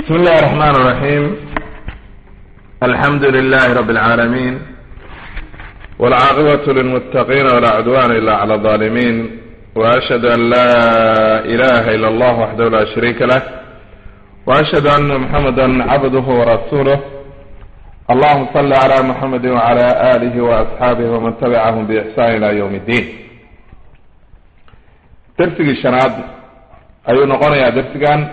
بسم الله الرحمن الرحيم الحمد لله رب العالمين والعاقبة للمتقين ولا عدوان إلا على الظالمين وأشهد أن لا إله إلا الله وحده لا شريك له وأشهد أن محمدا عبده ورسوله اللهم صل على محمد وعلى آله وأصحابه ومن تبعهم بإحسان إلى يوم الدين درسي الشناد أيو نقول يا درسيان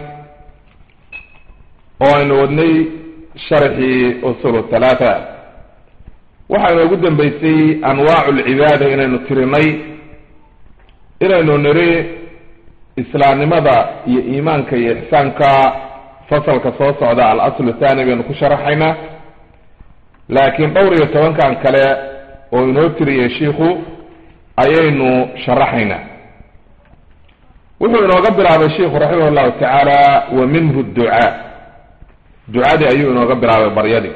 oo aynu wadnay sharxii usul thalaatha waxaa inoogu dambeysay anwaacu lcibaada inaynu tirinay inaynu niri islaamnimada iyo iimaanka iyo ixsaanka fasalka soo socda alaslu thani baynu ku sharaxaynaa laakiin dhowr iyo tobankan kale oo inoo tiriyay shiikhu ayaynu sharaxaynaa wuxuu inooga bilaabay shiikhu raximah llahu tacaala wa minhu ducaa ducadii ayuu inooga bilaabay baryadii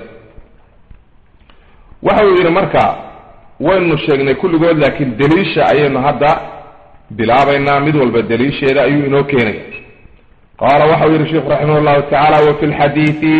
waxa uu yidhi marka waynu sheegnay kulligood laakiin daliisha ayaynu hadda bilaabaynaa mid walba daliisheeda ayuu inoo keenaya qaala waxa uu yidhi sheikhu raximah llahu tacaala wa fi lxadiidi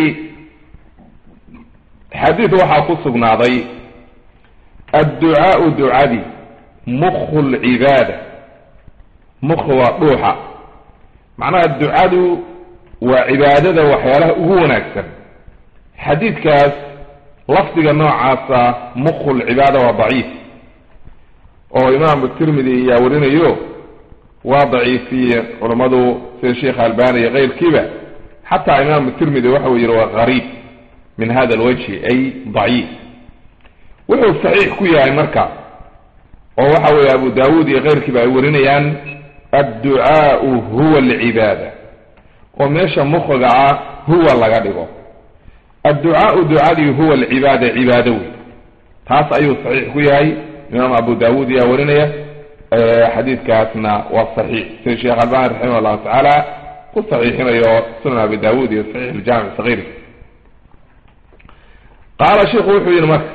xadiid waxaa ku sugnaaday adducaau ducadii mukhu lcibaada mukhu waa dhuuxa macnaha ducadu waa cibaadada waxyaalaha ugu wanaagsan xadiidkaas lafdiga noocaasa mukhu lcibaada waa daciif oo imaamu tirmidi ayaa warinayo waa daciifiye culammadu sida sheikh albani iyo keyrkiiba xataa imaamu tirmidi waxa uu yihi waa gariib min hada alwajhi ay daciif wuxuu saxiix ku yahay marka oo waxa weeye abu dawuud iyo keyrkiiba ay warinayaan adducaau huwa alcibaada oo meesha mukhiga ah huwa laga dhigo adducaau ducadii huwa alcibaada cibaado wey taas ayuu saxiix ku yahay imaam abu dawuud ayaa warinaya xadiidkaasna waa saxiix sida sheekh albani raximah llahu tacaala ku saxiixinayo sunan abi dawuud iyo saxiix iljamic sagiir qaala sheiku wuxuu yihi marka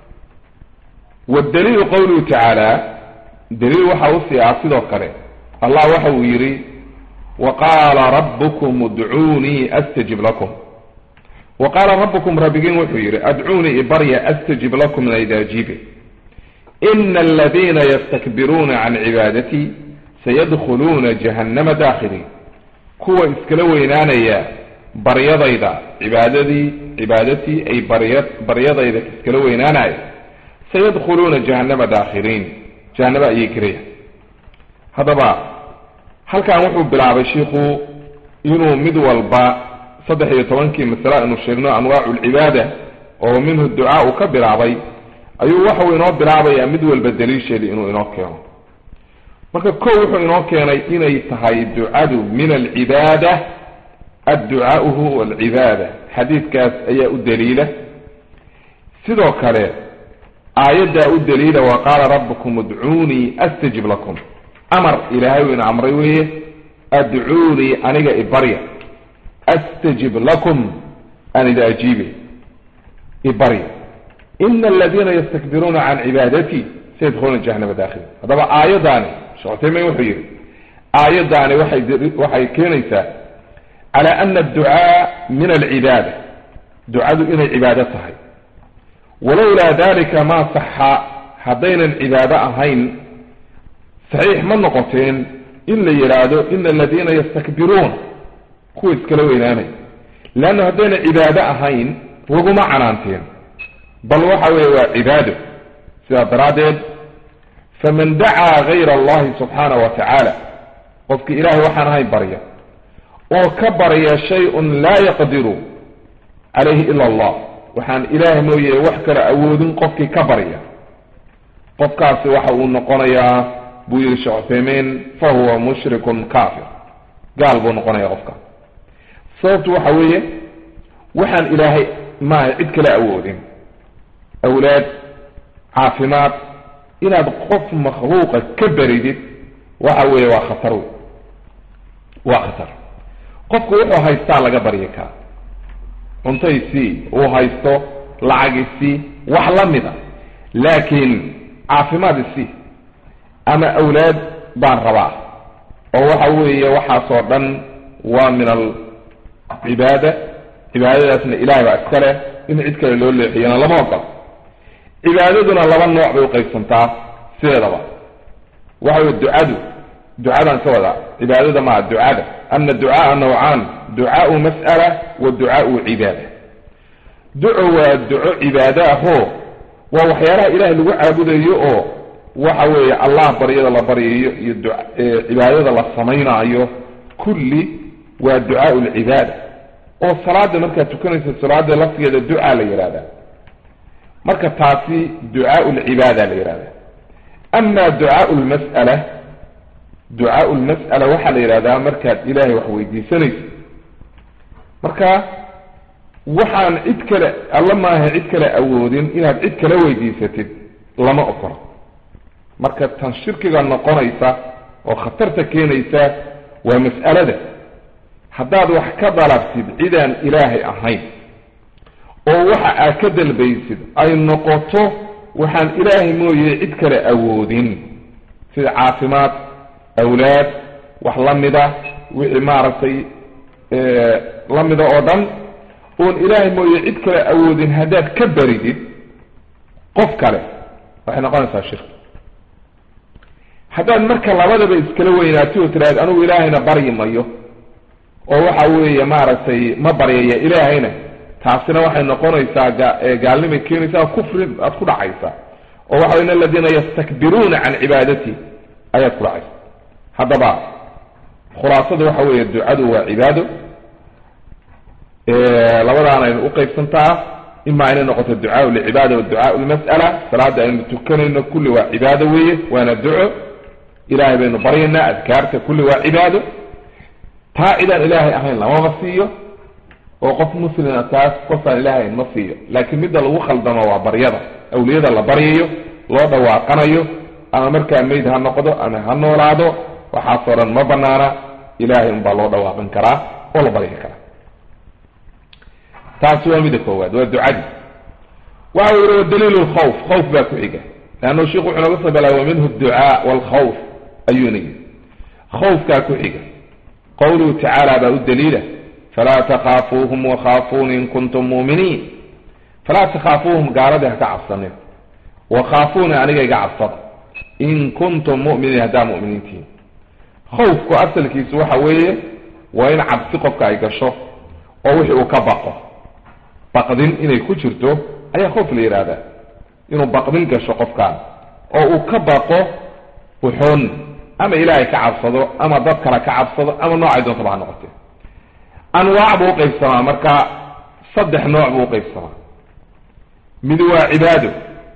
wadaliilu qawluhu tacaala daliil waxa usii ah sidoo kale allah waxa uu yihi waqaala rabbukum udcuunii astajib lakum wa qaala rabbukum rabbigiin wuxuu yidhi adcuunii ibarya astajib lakum naydaajibe ina aladiina yastakbiruuna can cibaadatii sayadkhuluuna jahannama daakhiliin kuwa iskala weynaanaya baryadayda cibaadadii cibaadatii ay barya baryadayda iskala weynaanaya sayadkhuluuna jahannama daakhiliin jahannama ayay gelaya haddaba halkan wuxuu bilaabay shiikhu inuu mid walba saddex iyo tobankii masale aynu sheegno anwaacu lcibaada oo minhu ducaa uu ka bilaabay ayuu waxau inoo bilaabayaa mid walba daliisheedii inuu inoo keeno marka ko wuxuu inoo keenay inay tahay ducadu min alcibaada adducaau huwa alcibaada xadiidkaas ayaa u daliila sidoo kale aayaddaa u daliila wa qaala rabbukum udcuunii astajib lakum amar ilaahay uu ina amray weeye adcuunii aniga ibarya astajib lakum an ida ajiibe ibarya ina aladiina yastakbiruuna can cibaadatii sayadkhuluuna jahanama daakhili haddaba aayaddaani sheekh cutaymin wuxuu yihi aayaddaani waxay waxay keenaysaa cala ana adducaa min alcibaada ducadu inay cibaado tahay walowlaa dalika ma saxa haddaynan cibaado ahayn saxiix ma noqoteen in la yidhaahdo ina aladiina yastakbiruun kuwa iskala weynaanay leanna haddayna cibaado ahayn laguma canaanteen bal waxa weeye waa cibaado sidaa daraaddeed faman dacaa gayra allahi subxaana wa tacaala qofkii ilahay waxaan ahayn barya oo ka barya shay-un laa yaqdiru calayhi ila allah waxaan ilaah mooye wax kale awoodin qofkii ka barya qofkaasi waxa uu noqonayaa buu yihi sheekh cuthaymiin fa huwa mushrikun kafir gaal buu noqonaya qofka sababtu waxa weeye waxaan ilaahay maaha cid kale awoodin awlaad caafimaad inaad qof makhluuqa ka baridid waxa weeye waa khatar wey waa khatar qofku wuxuu haystaa laga baryi kaa cuntaysii uu haysto lacagisii wax la mida laakiin caafimaad isii ama awlaad baan rabaa oo waxa weeye waxaasoo dhan waa min alcibaada cibaadadaasna ilahay baa iska leh in cid kale loo leexiyana lama ogolo cibaadaduna laba nooc bay uqaybsantaa sideedaba waxa wey ducadu ducadan ka wada cibaadada maa ducada ana ducaaa nawcaan ducaau mas'ala wa ducaau cibaada duco waa duco cibaado ahoo waa waxyaalaha ilahay lagu caabudayo oo waxa weeye allah baryada la baryayo iyo cibaadada la samaynaayo kulli waa ducaau lcibaada oo salaada markaad tukanaysa salaada laftigeeda ducaa la yihahda marka taasi ducaau lcibaada la yihahda ama ducaau lmas'ala ducaau lmas'ala waxaa la yihahdaa markaad ilaahay wax weydiisanayso marka waxaan cid kale alla maaha cid kale awoodin inaad cid kale weydiisatid lama ogola marka tan shirkiga noqonaysa oo khatarta keenaysa waa mas'alada haddaad wax ka dalabtid cidaan ilaahay ahayn oo waxa aad ka dalbaysid ay noqoto waxaan ilaahay mooye cid kale awoodin sida caafimaad awlaad wax la mida wixii maaragtay la mida oo dhan oon ilaahay mooye cid kale awoodin haddaad ka baridid qof kale waxay noqonaysaa shirki haddaad marka labadaba iskala weynaatid oo tiraahda anugu ilaahayna baryi mayo oo waxa weeye maaragtay ma baryaya ilaahayna taasina waxay noqonaysaa gaalnimay keenaysaa kufri aad ku dhacaysa oo waxa in aladiina yastakbiruuna can cibaadati ayaad ku dhacaysa haddaba khulaasada waxa weeye ducadu waa cibaado labadaana aynu uqaybsantaa ima inay noqoto ducaau lcibaada wa ducaau lmas'ala salaada aynu tukanayno kulli waa cibaado weeye waana duco ilahay baynu baryaynaa adkaarta kulli waa cibaado taa cidaan ilaahay ahayn lamama siiyo oo qof muslima taas qofaan ilaahay ahayn ma siiyo laakiin midda lagu khaldamo waa baryada awliyada la baryayo loo dhawaaqanayo ama markaa mayd ha noqdo ama ha noolaado waxaasoo dhan ma banaana ilahay unbaa loo dhawaaqan karaa oo la baryi karaa taasi waa midda koowaad waa ducadii waxa uu yihi wadaliil lkhawf khawf baa ku xiga leannu sheikhu wuxuu naga soo bilaaba minhu ducaa walkhawf ayuuna yidhi khawfkaa ku xiga qawluhu tacaala baa u daliila falaa takaafuuhum wakhaafuuni in kuntum muuminiin falaa takhaafuuhum gaaladii ha ka cabsanin wakhaafuuni aniga iga cabsada in kuntum mu'miniin haddaa mu'miniintihin khawfku asalkiisu waxa weeye waa in cabsi qofka ay gasho oo wixii uu ka baqo baqdin inay ku jirto ayaa khoof la yidhaahdaa inuu baqdin gasho qofkaan oo uu ka baqo uxun ama ilaahay ka cabsado ama dad kale ka cabsado ama noocay doontaba ha noqotee anwaac buu uqaybsamaa marka saddex nooc buu uqaybsamaa mid waa cibaado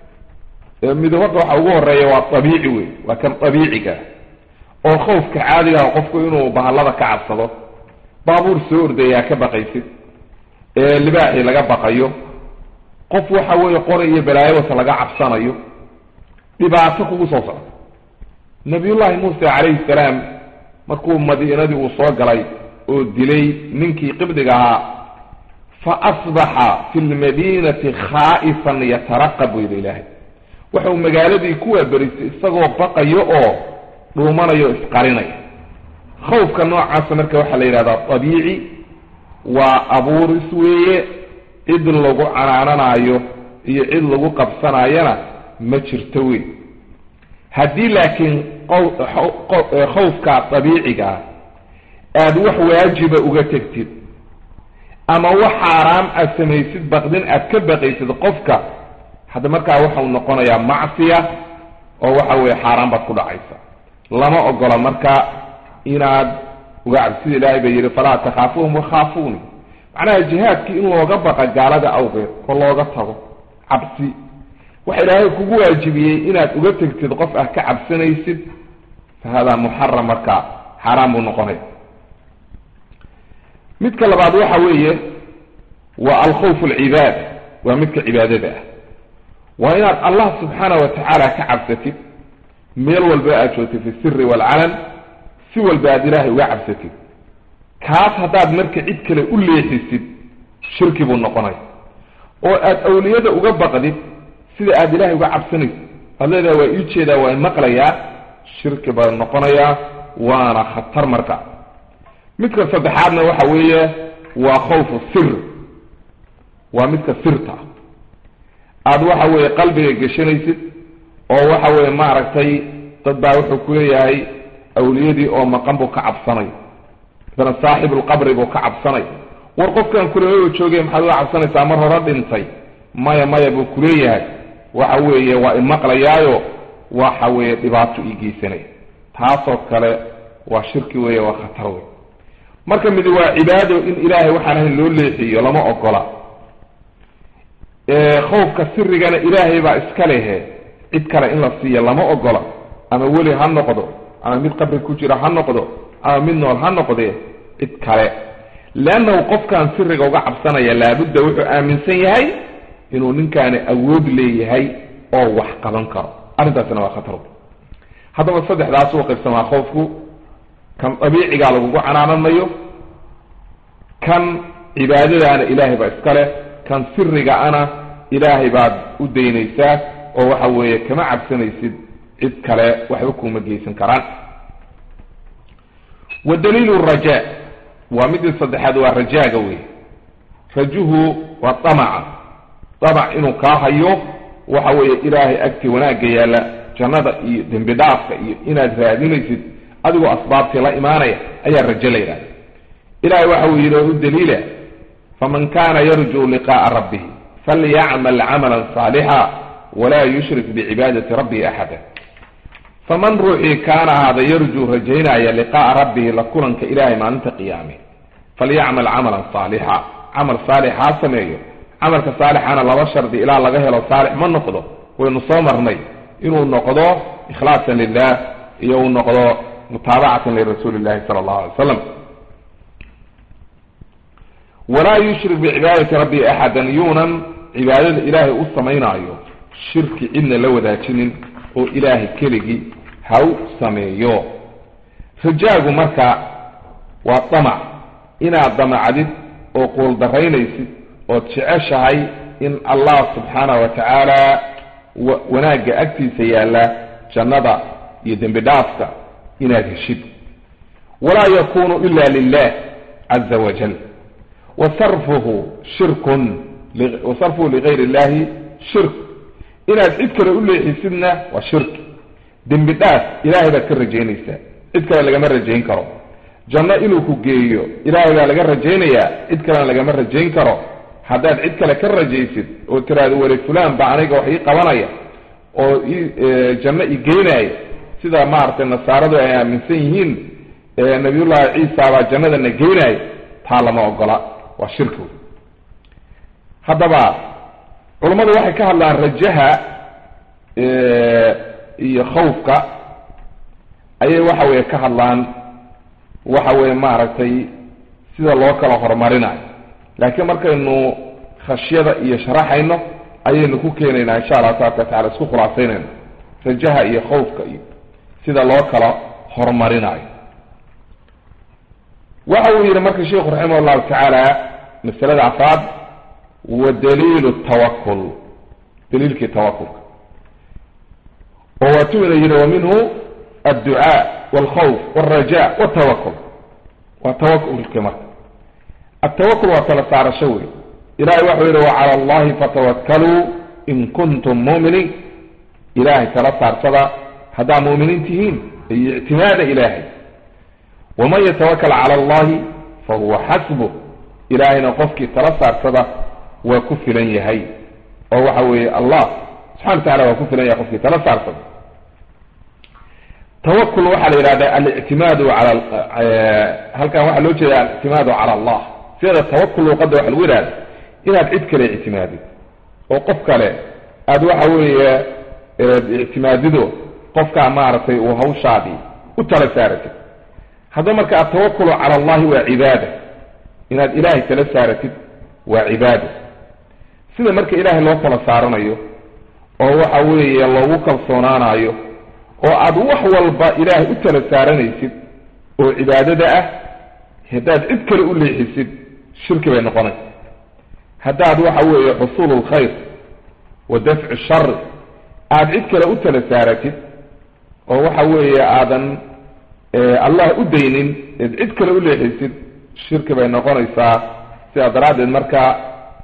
mid horta waxa ugu horeeya waa abiici wey waa kan abiiciga oo khawfka caadigaha qofku inuu bahallada ka cabsado baabuur soo ordayaa ka baqaysid libaaxii laga baqayo qof waxa weeye qori iyo balaayo wata laga cabsanayo dhibaato kugu soo socda nabiyullaahi muuse calayhi salaam markuu madiinadii uu soo galay oo dilay ninkii qibdiga ahaa fa asbaxa fi lmadiinati khaa'ifan yataraqab buu yidhi ilaahay wuxuu magaaladii ku waaberisay isagoo baqayo oo dhuumanayo o isqarinaya khawfka noocaasa marka waxaa la yidhahdaa abiici waa abuuris weeye cid lagu canaananayo iyo cid lagu qabsanayana ma jirto wey haddii laakiin khawfka dabiicigaa aada wax waajiba uga tegtid ama wax xaaraam aad samaysid baqdin aad ka baqaysid qofka hadda markaa waxau noqonayaa macsiya oo waxa weeye xaaraan baad ku dhacaysa lama ogola marka inaad uga cabsida ilaahay bay yihi falaa takhaafuuhum wakhaafuuni macnaha jihaadkii in looga baqa gaalada awgeed oo looga tago cabsi waxa ilaahay kugu waajibiyey inaad uga tegtid qof ah ka cabsanaysid fa hada muxaram marka xaaraan buu noqonaya midka labaad waxa weeye waa alkhawf alcibaada waa midka cibaadada ah waa inaad allah subxaana wa tacaala ka cabsatid meel walba aad joogtid fi siri waalcalan si walba aad ilaahay uga cabsatid kaas haddaad marka cid kale u leexisid shirki buu noqonaya oo aad awliyada uga baqdid sida aad ilaahay uga cabsanaysid aad leedaha waa ii jeedaa waa maqlayaa shirki baa noqonayaa waana khatar marka midka saddexaadna waxa weeye waa khawfu sir waa midka sirta aada waxa weeye qalbiga geshanaysid oo waxa weeye maaragtay dad baa wuxuu kuleeyahay awliyadii oo maqan buu ka cabsanay masalan saaxibulqabri buu ka cabsanay war qofkan kuleeyo joogay maxaad uga cabsanaysaa mar hore dhintay maya maya buu kuleeyahay waxa weeye waa imaqlayaayo waxa weeye dhibaato ii geysanay taasoo kale waa shirki weeye waa khatar wey marka midi waa cibaado in ilaahay waxaan ahayn loo leexiyo lama ogola khowfka sirigana ilaahay baa iska lehe cid kale in la siiyo lama ogola ama weli ha noqdo ama mid qabri ku jira ha noqdo ama mid nool ha noqdee cid kale leannahu qofkan siriga uga cabsanaya laabudda wuxuu aaminsan yahay inuu ninkaani awood leeyahay oo wax qaban karo arrintaasina waa khatar haddaba saddexdaas uu qaybsamaa khoofku kan dabiicigaa lagugu canaananayo kan cibaadadaana ilaahay baa iska leh kan siriga-ana ilaahay baad u daynaysaa oo waxa weeye kama cabsanaysid cid kale waxba kuma geysan karaan wa daliilu rajaa waa midii saddexaad waa rajaaga wey rajuhu waa damaca damac inuu kaa hayo waxa weeye ilaahay agti wanaagga yaalla jannada iyo dembi dhaafka iyo inaad raadinaysid adigoo asbaabtii la imaanaya ayaa rajo la yidhahda ilahay waxa uu yidhi oo u daliila faman kana yarjuu liqa'a rabbih falyacmal camalan saalixa walaa yushrik bicibaadati rabbihi axada faman ruuxii kaana ahaada yarjuu rajaynaya liqa'a rabbihi la kulanka ilahay maalinta qiyaame falyacmal camalan saalixa camal saalix ha sameeyo camalka saalixana laba shardi ilaa laga helo saalix ma noqdo waynu soo marnay inuu noqdo ikhlaasan lilah iyo uu noqdo mutaabacatan lirasuuli illahi sala allahu alay slam walaa yushrik bicibaadati rabbihi axadan yuunan cibaadada ilaahay u samaynaayo shirki cidna la wadaajinin oo ilaahay keligii ha u sameeyo rajaagu marka waa damac inaad damacdid oo quuldaraynaysid ood jeceshahay in allah subxaanahu wa tacaala wanaagga agtiisa yaalla jannada iyo dembi dhaafka inaad heshid walaa yakunu ila lilah caza wajal wasarfuhu shirkun wasarfuhu ligayr illahi shirk inaad cid kale u leexisidna waa shirki dembi dhaaf ilaahay baad ka rajaynaysaa cid kale lagama rajayn karo janno inuu ku geeyo ilaahay baa laga rajaynayaa cid kalena lagama rajayn karo haddaad cid kale ka rajaysid oo tiraahdo weli fulan baa aniga wax ii qabanaya oo janno i geynaya sida maaragtay nasaaradu ay aaminsan yihiin nabiyullaahi ciisa baa jannadana geynaya taa lama ogola waa shirki haddaba culammadu waxay ka hadlaan rajaha iyo khawfka ayay waxa weeye ka hadlaan waxa weeye maaragtay sida loo kala horumarinayo laakiin markaynu khashyada iyo sharaxayno ayaynu ku keenaynaa insha allah tabaraka watacala isku khulaasaynayno rajaha iyo khawfka iyo sida loo kala horumarinayo waxa uu yidhi marka sheikhu raximah llahu tacaala masalada afraad wa daliilu tawakul daliilkii tawakulka oo waatuu ina yidhi wa minhu adducaa walkhawf walraja waltawakul waa tawakulki marka altawakul waa tala saarasho wey ilahay waxau yidhi wacala allahi fatawakkaluu in kuntum mu'miniin ilahay tala saarsada haddaa mu'miniin tihiin iyo ictimaada ilaahay waman yatawakal cala allahi fahuwa xasbuh ilaahayna qofkii tala saarsada waa ku filan yahay oo waxa weeye allah subxana wa tacala waa ku filan yahay qofkii tala saarsada tawakul waxaa la yidhahda alictimaadu cala halkan waxaa loo jeeda alictimaadu cala allah sida tawakul luuqadda waxa lagu yidhahda inaad cid kale ictimaadid oo qof kale aada waxa weeye ictimaadido qofkaa maaragtay uu hawshaadii u tala saaratid haddaba marka altawakulu cala allahi waa cibaada inaad ilaahay tala saaratid waa cibaada sida marka ilaahay loo tala saaranayo oo waxa weeye loogu kalsoonaanayo oo aada wax walba ilaahay u tala saaranaysid oo cibaadada ah haddaad cid kale u leexisid shirki bay noqonaysa haddaad waxa weeye xusuulu lkhayr wa dafcu shari aada cid kale u tala saaratid oo waxa weeye aadan allah u daynin eed cid kale u leexisid shirki bay noqonaysaa sidaa daraaddeed marka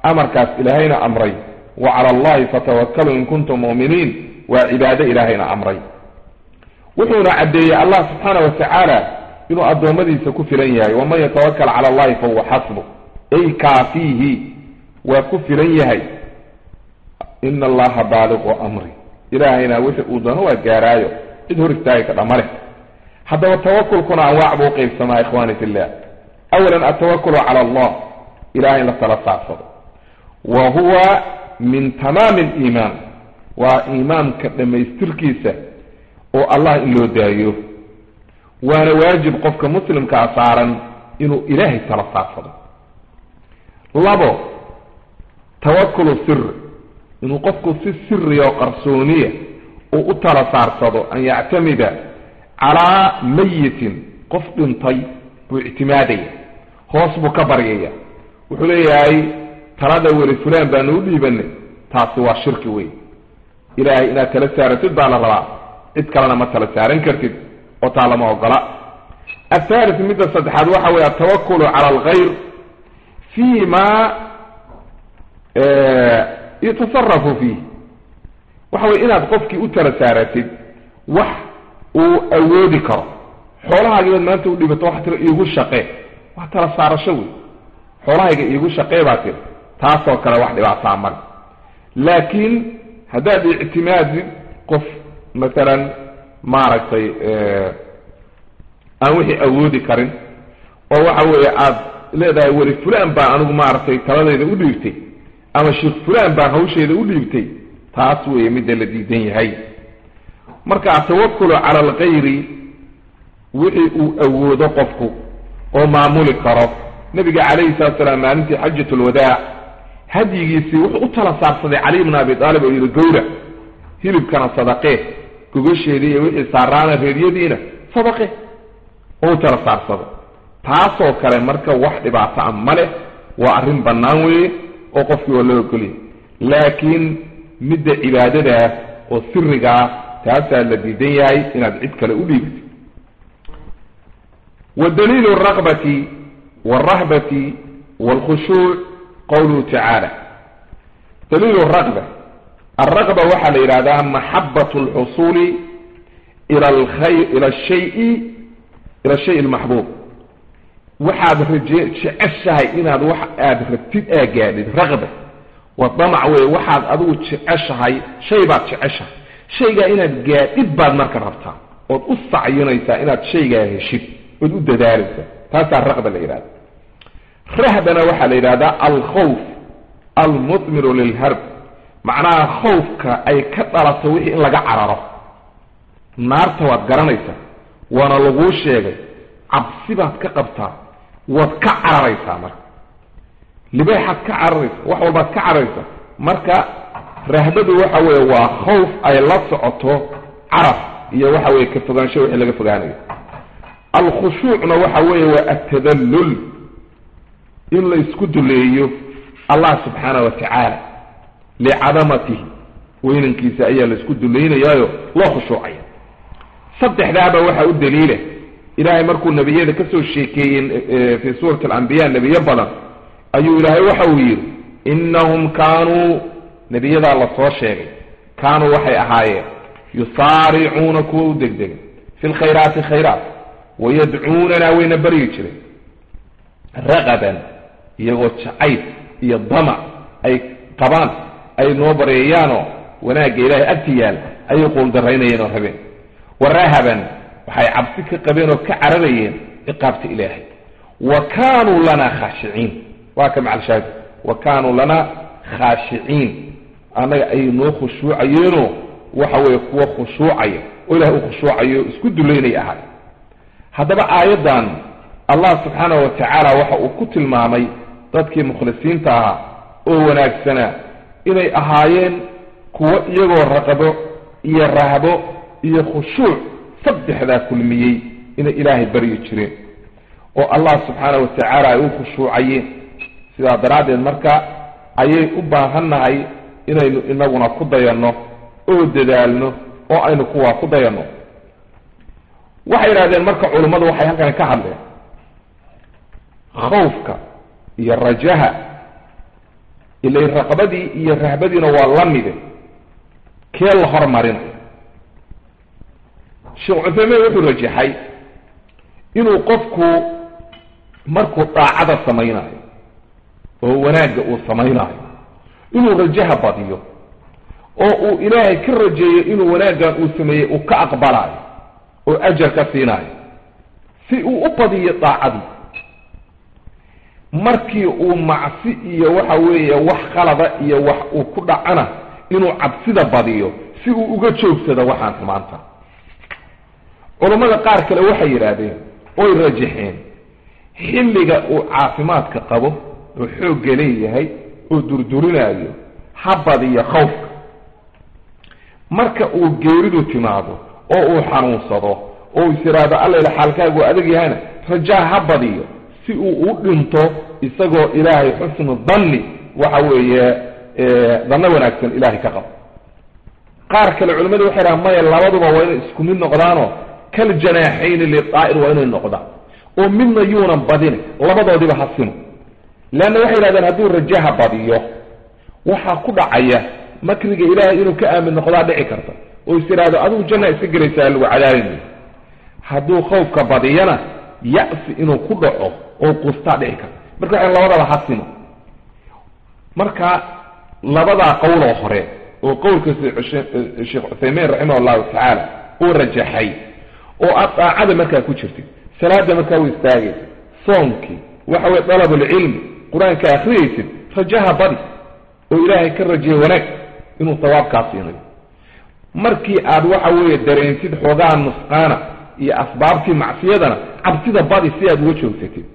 amarkaas ilaahayna amray wa cala allahi fatawakkaluu in kuntum mu'miniin waa cibaado ilaahayna amray wuxuuna caddeeyey allah subxaana wa tacaala inuu addoommadiisa ku filan yahay waman yatawakal cala allahi fahuwa xasbu ay kaafiihi waa ku filan yahay ina allaha baaliqu amri ilaahayna wixii uu doono waa gaaraayo cid hor istaagi kadha ma leh haddaba tawakulkuna anwaac buu uqaybsamaa ikhwani fillah awalan altawakulu cala allah ilahay in la tala saarsado wa huwa min tamaami aliimaan waa iimaanka dhammaystirkiisa oo allah in loo daayo waana waajib qofka muslimkaa saaran inuu ilaahay tala saarsado labo tawakulu siri inuu qofku si siriya oo qarsooniya uu u tala saarsado an yactamida calaa mayitin qof dhintay buu ictimaadaya hoos buu ka baryaya wuxuu leeyahay talada weli fulaan baanu u dhiibanay taasi waa shirki wey ilaahay inaad tala saaratid baa la rabaa cid kalena ma tala saaran kartid oo taa lama ogola athalit midda saddexaad waxa weye altawakulu cala alkhayr fi ma yatasarafu fiih waxa weye inaad qofkii u tala saaratid wax uu awoodi karo xoolahaagiibaad maanta u dhibato waxa tira iigu shaqee waa tala saarasho wey xoolahayga iigu shaqee baa tiri taasoo kale wax dhibaataa male laakiin haddaad ictimaadid qof masalan maaragtay aan wixii awoodi karin oo waxa weeye aad leedahay weli fulaan baa anigu maaragtay taladayda u dhiibtay ama sheekh fulaan baa hawsheeda u dhiibtay taas weeye midda la diidan yahay marka atawakulu cala alkhayri wixii uu awoodo qofku oo maamuli karo nabiga calayhi salatu salaam maalintii xajat lwadaac hadyigiisii wuxuu u tala saarsaday cali bna abi aalib oo yihi gowra hilibkana sadaqee gogasheedii iyo wixii saaraana reeryadiina sadaqe oo u tala saarsado taasoo kale marka wax dhibaato a ma leh waa arrin bannaan weeye oo qofkii waa loo ogoliyay laakiin midda cibaadadaa oo sirigaa taasaa la diidan yahay inaad cid kale u dhiibtid wa daliilu alraqbati walrahbati walkhushuuc qawluhu tacaala daliilu raqba alraqba waxaa la yidhahdaa maxabat alxusuuli ila alkhayr ila shayi ila ashay almaxbuub waxaad raje jeceshahay inaad wax aada rabtid aa gaadhid raqba waa damac wey waxaad adigu jeceshahay shay baad jeceshahay shaygaa inaad gaadhid baad marka rabtaa ood u sacyinaysaa inaad shaygaa heshid ood u dadaalaysaa taasaa raqba la yidhahda rahbana waxaa la yidhahdaa alkhawf almudmiru lilharb macnaha khawfka ay ka dhalato wixii in laga cararo naarta waad garanaysaa waana laguu sheegay cabsi baad ka qabtaa waad ka cararaysaa marka libaaxaad ka cararaysa wax walbaad ka cararaysaa marka rahbadu waxa weeye waa khawf ay la socoto carab iyo waxa weye ka fogaansho wixii laga fogaanayo alkhushuucna waxa weeye waa atadallul in la isku duleeyo allah subxaana wa tacaala licadamatihi weynankiisa ayaa la isku duleynayaayo loo khushuucaya saddexdaaba waxaa u daliila ilaahay markuu nebiyada ka soo sheekeeyey fii suurati alambiya nebiyo badan ayuu ilaahay waxa uu yidhi innahum kaanuu nebiyadaa lasoo sheegay kaanuu waxay ahaayeen yusaaricuuna kuwa u degdega fi lkhayraati khayraat wayadcuunanaa wayna baryi jireen raqaban iyagoo jacayb iyo damac ay qabaan ay noo baryayaanoo wanaagga ilaahay agti yaal ayay quuldarraynayeen oo rabeen wa rahaban waxay cabsi ka qabeen oo ka cararayeen ciqaabta ilaahay wa kaanuu lanaa khaashiciin waa ka macalshaahid wa kaanuu lanaa khaashiciin annaga ayay noo khushuucayeenoo waxa weeye kuwa khushuucaya oo ilahay u khushuucayo o isku dulaynay ahay haddaba aayaddan allah subxaanahu wa tacaala waxa uu ku tilmaamay dadkii mukhlisiinta ahaa oo wanaagsanaa inay ahaayeen kuwo iyagoo raqabo iyo rahbo iyo khushuuc saddexdaa kulmiyey inay ilaahay baryi jireen oo allah subxaana wa tacaala ay u khushuucayeen sidaa daraaddeed marka ayay u baahannahay inaynu inaguna ku dayanno oo dadaalno oo aynu kuwaa ku dayanno waxay yidhahdeen marka culummadu waxay halkan ka hadleen khawfka iyo rajaha ilay raqbadii iyo rahbadiina waa la mide kee la hormarinayo sheekh cuthaymiin wuxuu rajaxay inuu qofku markuu daacada samaynayo oo wanaagga uu samaynayo inuu rajaha badiyo oo uu ilaahay ka rajeeyo inuu wanaaggan uu sameeyey uu ka aqbalayo oo ajar ka siinayo si uu u badiyo daacadii markii uu macsi iyo waxa weeye wax khalada iyo wax uu ku dhacana inuu cabsida badiyo si uu uga joogsado waxaan xumaanta culammada qaar kale waxay yidhaahdeen oy rajaxeen xilliga uu caafimaadka qabo oo xoogga leeyahay oo durdurinaayo ha badiyo khawfka marka uu geeridu timaado oo uu xanuunsado oo is yidhaahdo allayla xaalkaagu adag yahayna rajaa ha badiyo si uu u dhinto isagoo ilaahay xusnu danni waxa weeye danno wanaagsan ilaahay ka qabo qaar kale culimmadu waxay dhahan maya labaduba waa inay isku mid noqdaanoo kal janaaxayni lidaa'ir waa inay noqdaan oo midna yuunan badin labadoodiba ha simo leanna waxay yidhahdeen hadduu rajaha badiyo waxaa ku dhacaya makriga ilaahay inuu ka aamin noqdaa dhici karta oo is yidhaahdo adigu janna iska gelaysaa lagu cadaabay hadduu khawfka badiyana ya'si inuu ku dhaco oo qustaa dhici karta marka waxay labadaba ha simo marka labadaa qowloo hore oo qowlka sheekh cuthaymiin raximah allahu tacaala uu rajaxay oo aad daacada markaa ku jirtid salaada markaa u istaagaysid soonkii waxa weye dalabulcilmi qur-aanka akhriyaysid rajaha badi oo ilaahay ka rajeeye wanaag inuu sawaabkaa siinayo markii aad waxa weeye dareensid xoogaha nusqaana iyo asbaabtii macsiyadana cabsida badi si aad uga joogsatid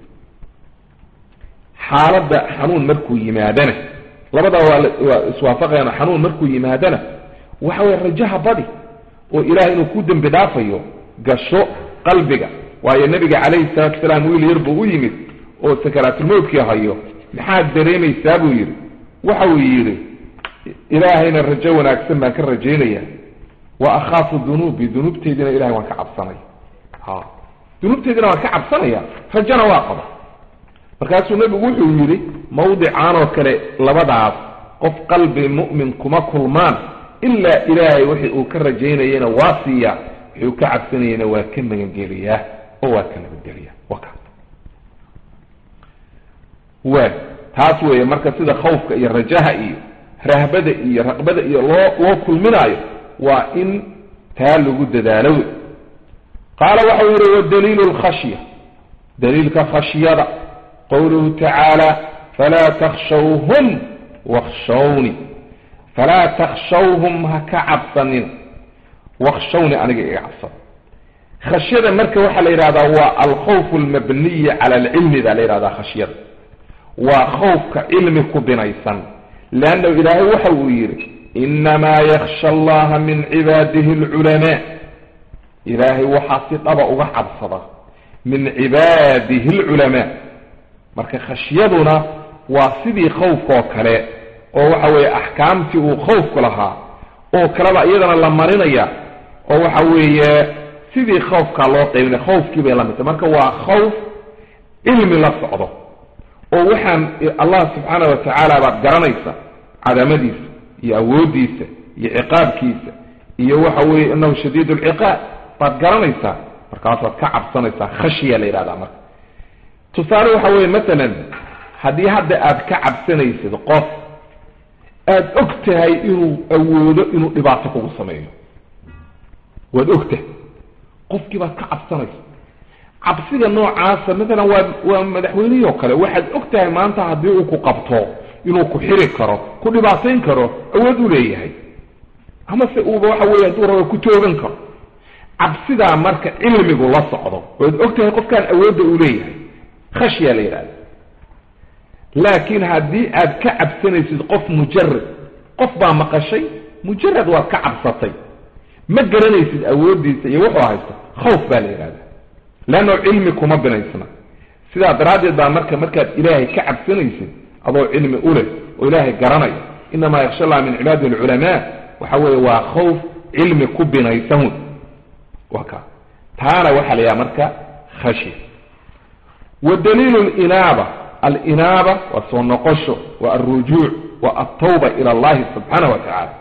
xaaladda xanuun markuu yimaadana labadaa waa waa iswaafaqayaan xanuun markuu yimaadana waxa weye rajaha badi oo ilahay inuu ku dembi dhaafayo gasho qalbiga waayo nabiga calayhi salaatu wasalaam wiil yar buu u yimid oo sakaraatulmowtkii hayo maxaad dareemaysaa buu yidhi waxa uu yidhi ilaahayna rajo wanaagsan baan ka rajaynaya wa akhaafu dunuubi dunuubteydina ilahay waan ka cabsanaya ha dunuubteydina waan ka cabsanaya rajona waa qaba markaasuu nebigu wuxuu yidhi mawdicaan oo kale labadaas qof qalbi mu'min kuma kulmaan ilaa ilaahay wixii uu ka rajaynayana waa siiyaa wixii uu ka cabsanayana waa ka magangeliyaa oo waa ka nabadgeliyaa wa ka wa taas weeye marka sida khawfka iyo rajaha iyo rahbada iyo raqbada iyo loo loo kulminaayo waa in taa lagu dadaalo wey qaala waxau yihi wadaliilu lkhashya daliilka khashyada qowluhu tacaala falaa takshawhum wakshawni falaa takshawhum ha ka cabsanin wakshawni aniga iga cabsada khashyada marka waxaa la yidhahdaa waa alkhawf almabniyi cala alcilmi baa la yidhahdaa khashyada waa khawfka cilmi ku binaysan leannahu ilaahay waxa uu yidhi inamaa yaksha allaha min cibaadihi alculamaa ilaahay waxaa si dhaba uga cabsada min cibaadihi alculamaa marka khashyaduna waa sidii khawfkaoo kale oo waxa weeye axkaamtii uu khawfku lahaa oo kaleba iyadana la marinaya oo waxa weeye sidii khawfkaa loo qaybinaya khawfkii bay la midtay marka waa khawf cilmi la socdo oo waxaan allah subxaana wa tacaala baad garanaysa cadamadiisa iyo awooddiisa iyo ciqaabkiisa iyo waxa weeye inahu shadiid lciqaab baad garanaysaa markaasaad ka cabsanaysaa khashya la yidhahdaa marka tusaale waxa weeye masalan haddii hadda aad ka cabsanaysid qof aada og tahay inuu awoodo inuu dhibaato kugu sameeyo waad og tahay qofkii baad ka cabsanaysa cabsiga noocaasa maalan waa waa madaxweynihii oo kale waxaad og tahay maanta haddii uu ku qabto inuu ku xiri karo ku dhibaatayn karo awood u leeyahay amase uuba waxa weeye hadduu rabo ku toogan karo cabsidaa marka cilmigu la socdo waad og tahay qofkaan awoodda uu leeyahay khashya la yidhahda laakiin haddii aad ka cabsanaysid qof mujarad qof baa maqashay mujarad waad ka cabsatay ma garanaysid awooddiisa iyo wuxuu haysto khawf baa la yidhahda leanno cilmi kuma binaysna sidaa daraaddeed baa marka markaad ilaahay ka cabsanaysid adoo cilmi u leh oo ilaahay garanaya inamaa yaksha allah min cibaadihi alculamaa waxa weeye waa khawf cilmi ku binaysan waa ka taana waxaa la yidhaha marka khashya wa daliilu linaaba alinaaba waa soo noqosho waa alrujuuc waa altawba ila allahi subxaanahu wa tacaala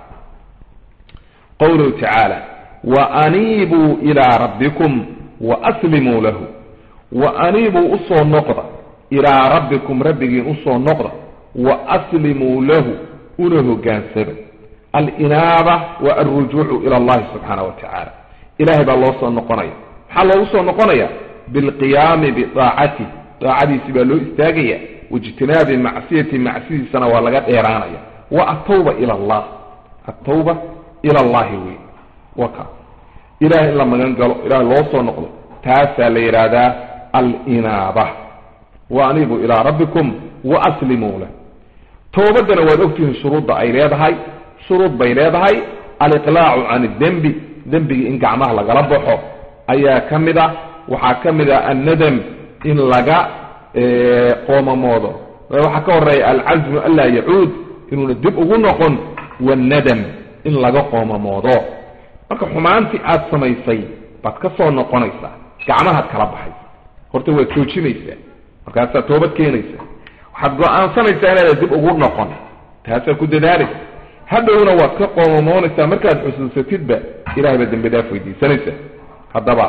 qowluhu tacaala wa aniibuu ilaa rabbikum wa aslimuu lahu wa aniibuu usoo noqda ilaa rabbikum rabbigiin usoo noqda wa aslimuu lahu una hogaansaba alinaaba wa alrujuucu ila allahi subxaana wa tacaala ilahay baa loo soo noqonaya maxaa loogu soo noqonaya bilqiyaami bidaacati daacadiisi baa loo istaagaya waijtinaabi macsiyati macsidiisana waa laga dheeraanaya wa atawba ila allah atawba ila allahi wey waka ilahay in la magan galo ilahay loo soo noqdo taasaa la yidhaahdaa alinaaba wa anibu ilaa rabbikum wa aslimuu lah towbaddana waad ogtihiin shuruudda ay leedahay shuruud bay leedahay aliqlaacu can idembi dembigii in gacmaha lagala baxo ayaa ka mid ah waxaa ka mid ah annadam in laga qoomamoodo waxaa ka horeeya alcazmu anlaa yacuud inuuna dib ugu noqon wanadam in laga qoomamoodo marka xumaantii aada samaysay baad ka soo noqonaysaa gacmahaad kala baxaysa horta waad joojinaysaa markaasaad toobad keenaysaa waxaad go-aansanaysaa inaada dib ugu noqon taasaad ku dadaalaysa hadhowna waad ka qoomamoonaysaa markaad xusuusatidba ilahay baad dembi dhaaf weydiisanaysaa haddaba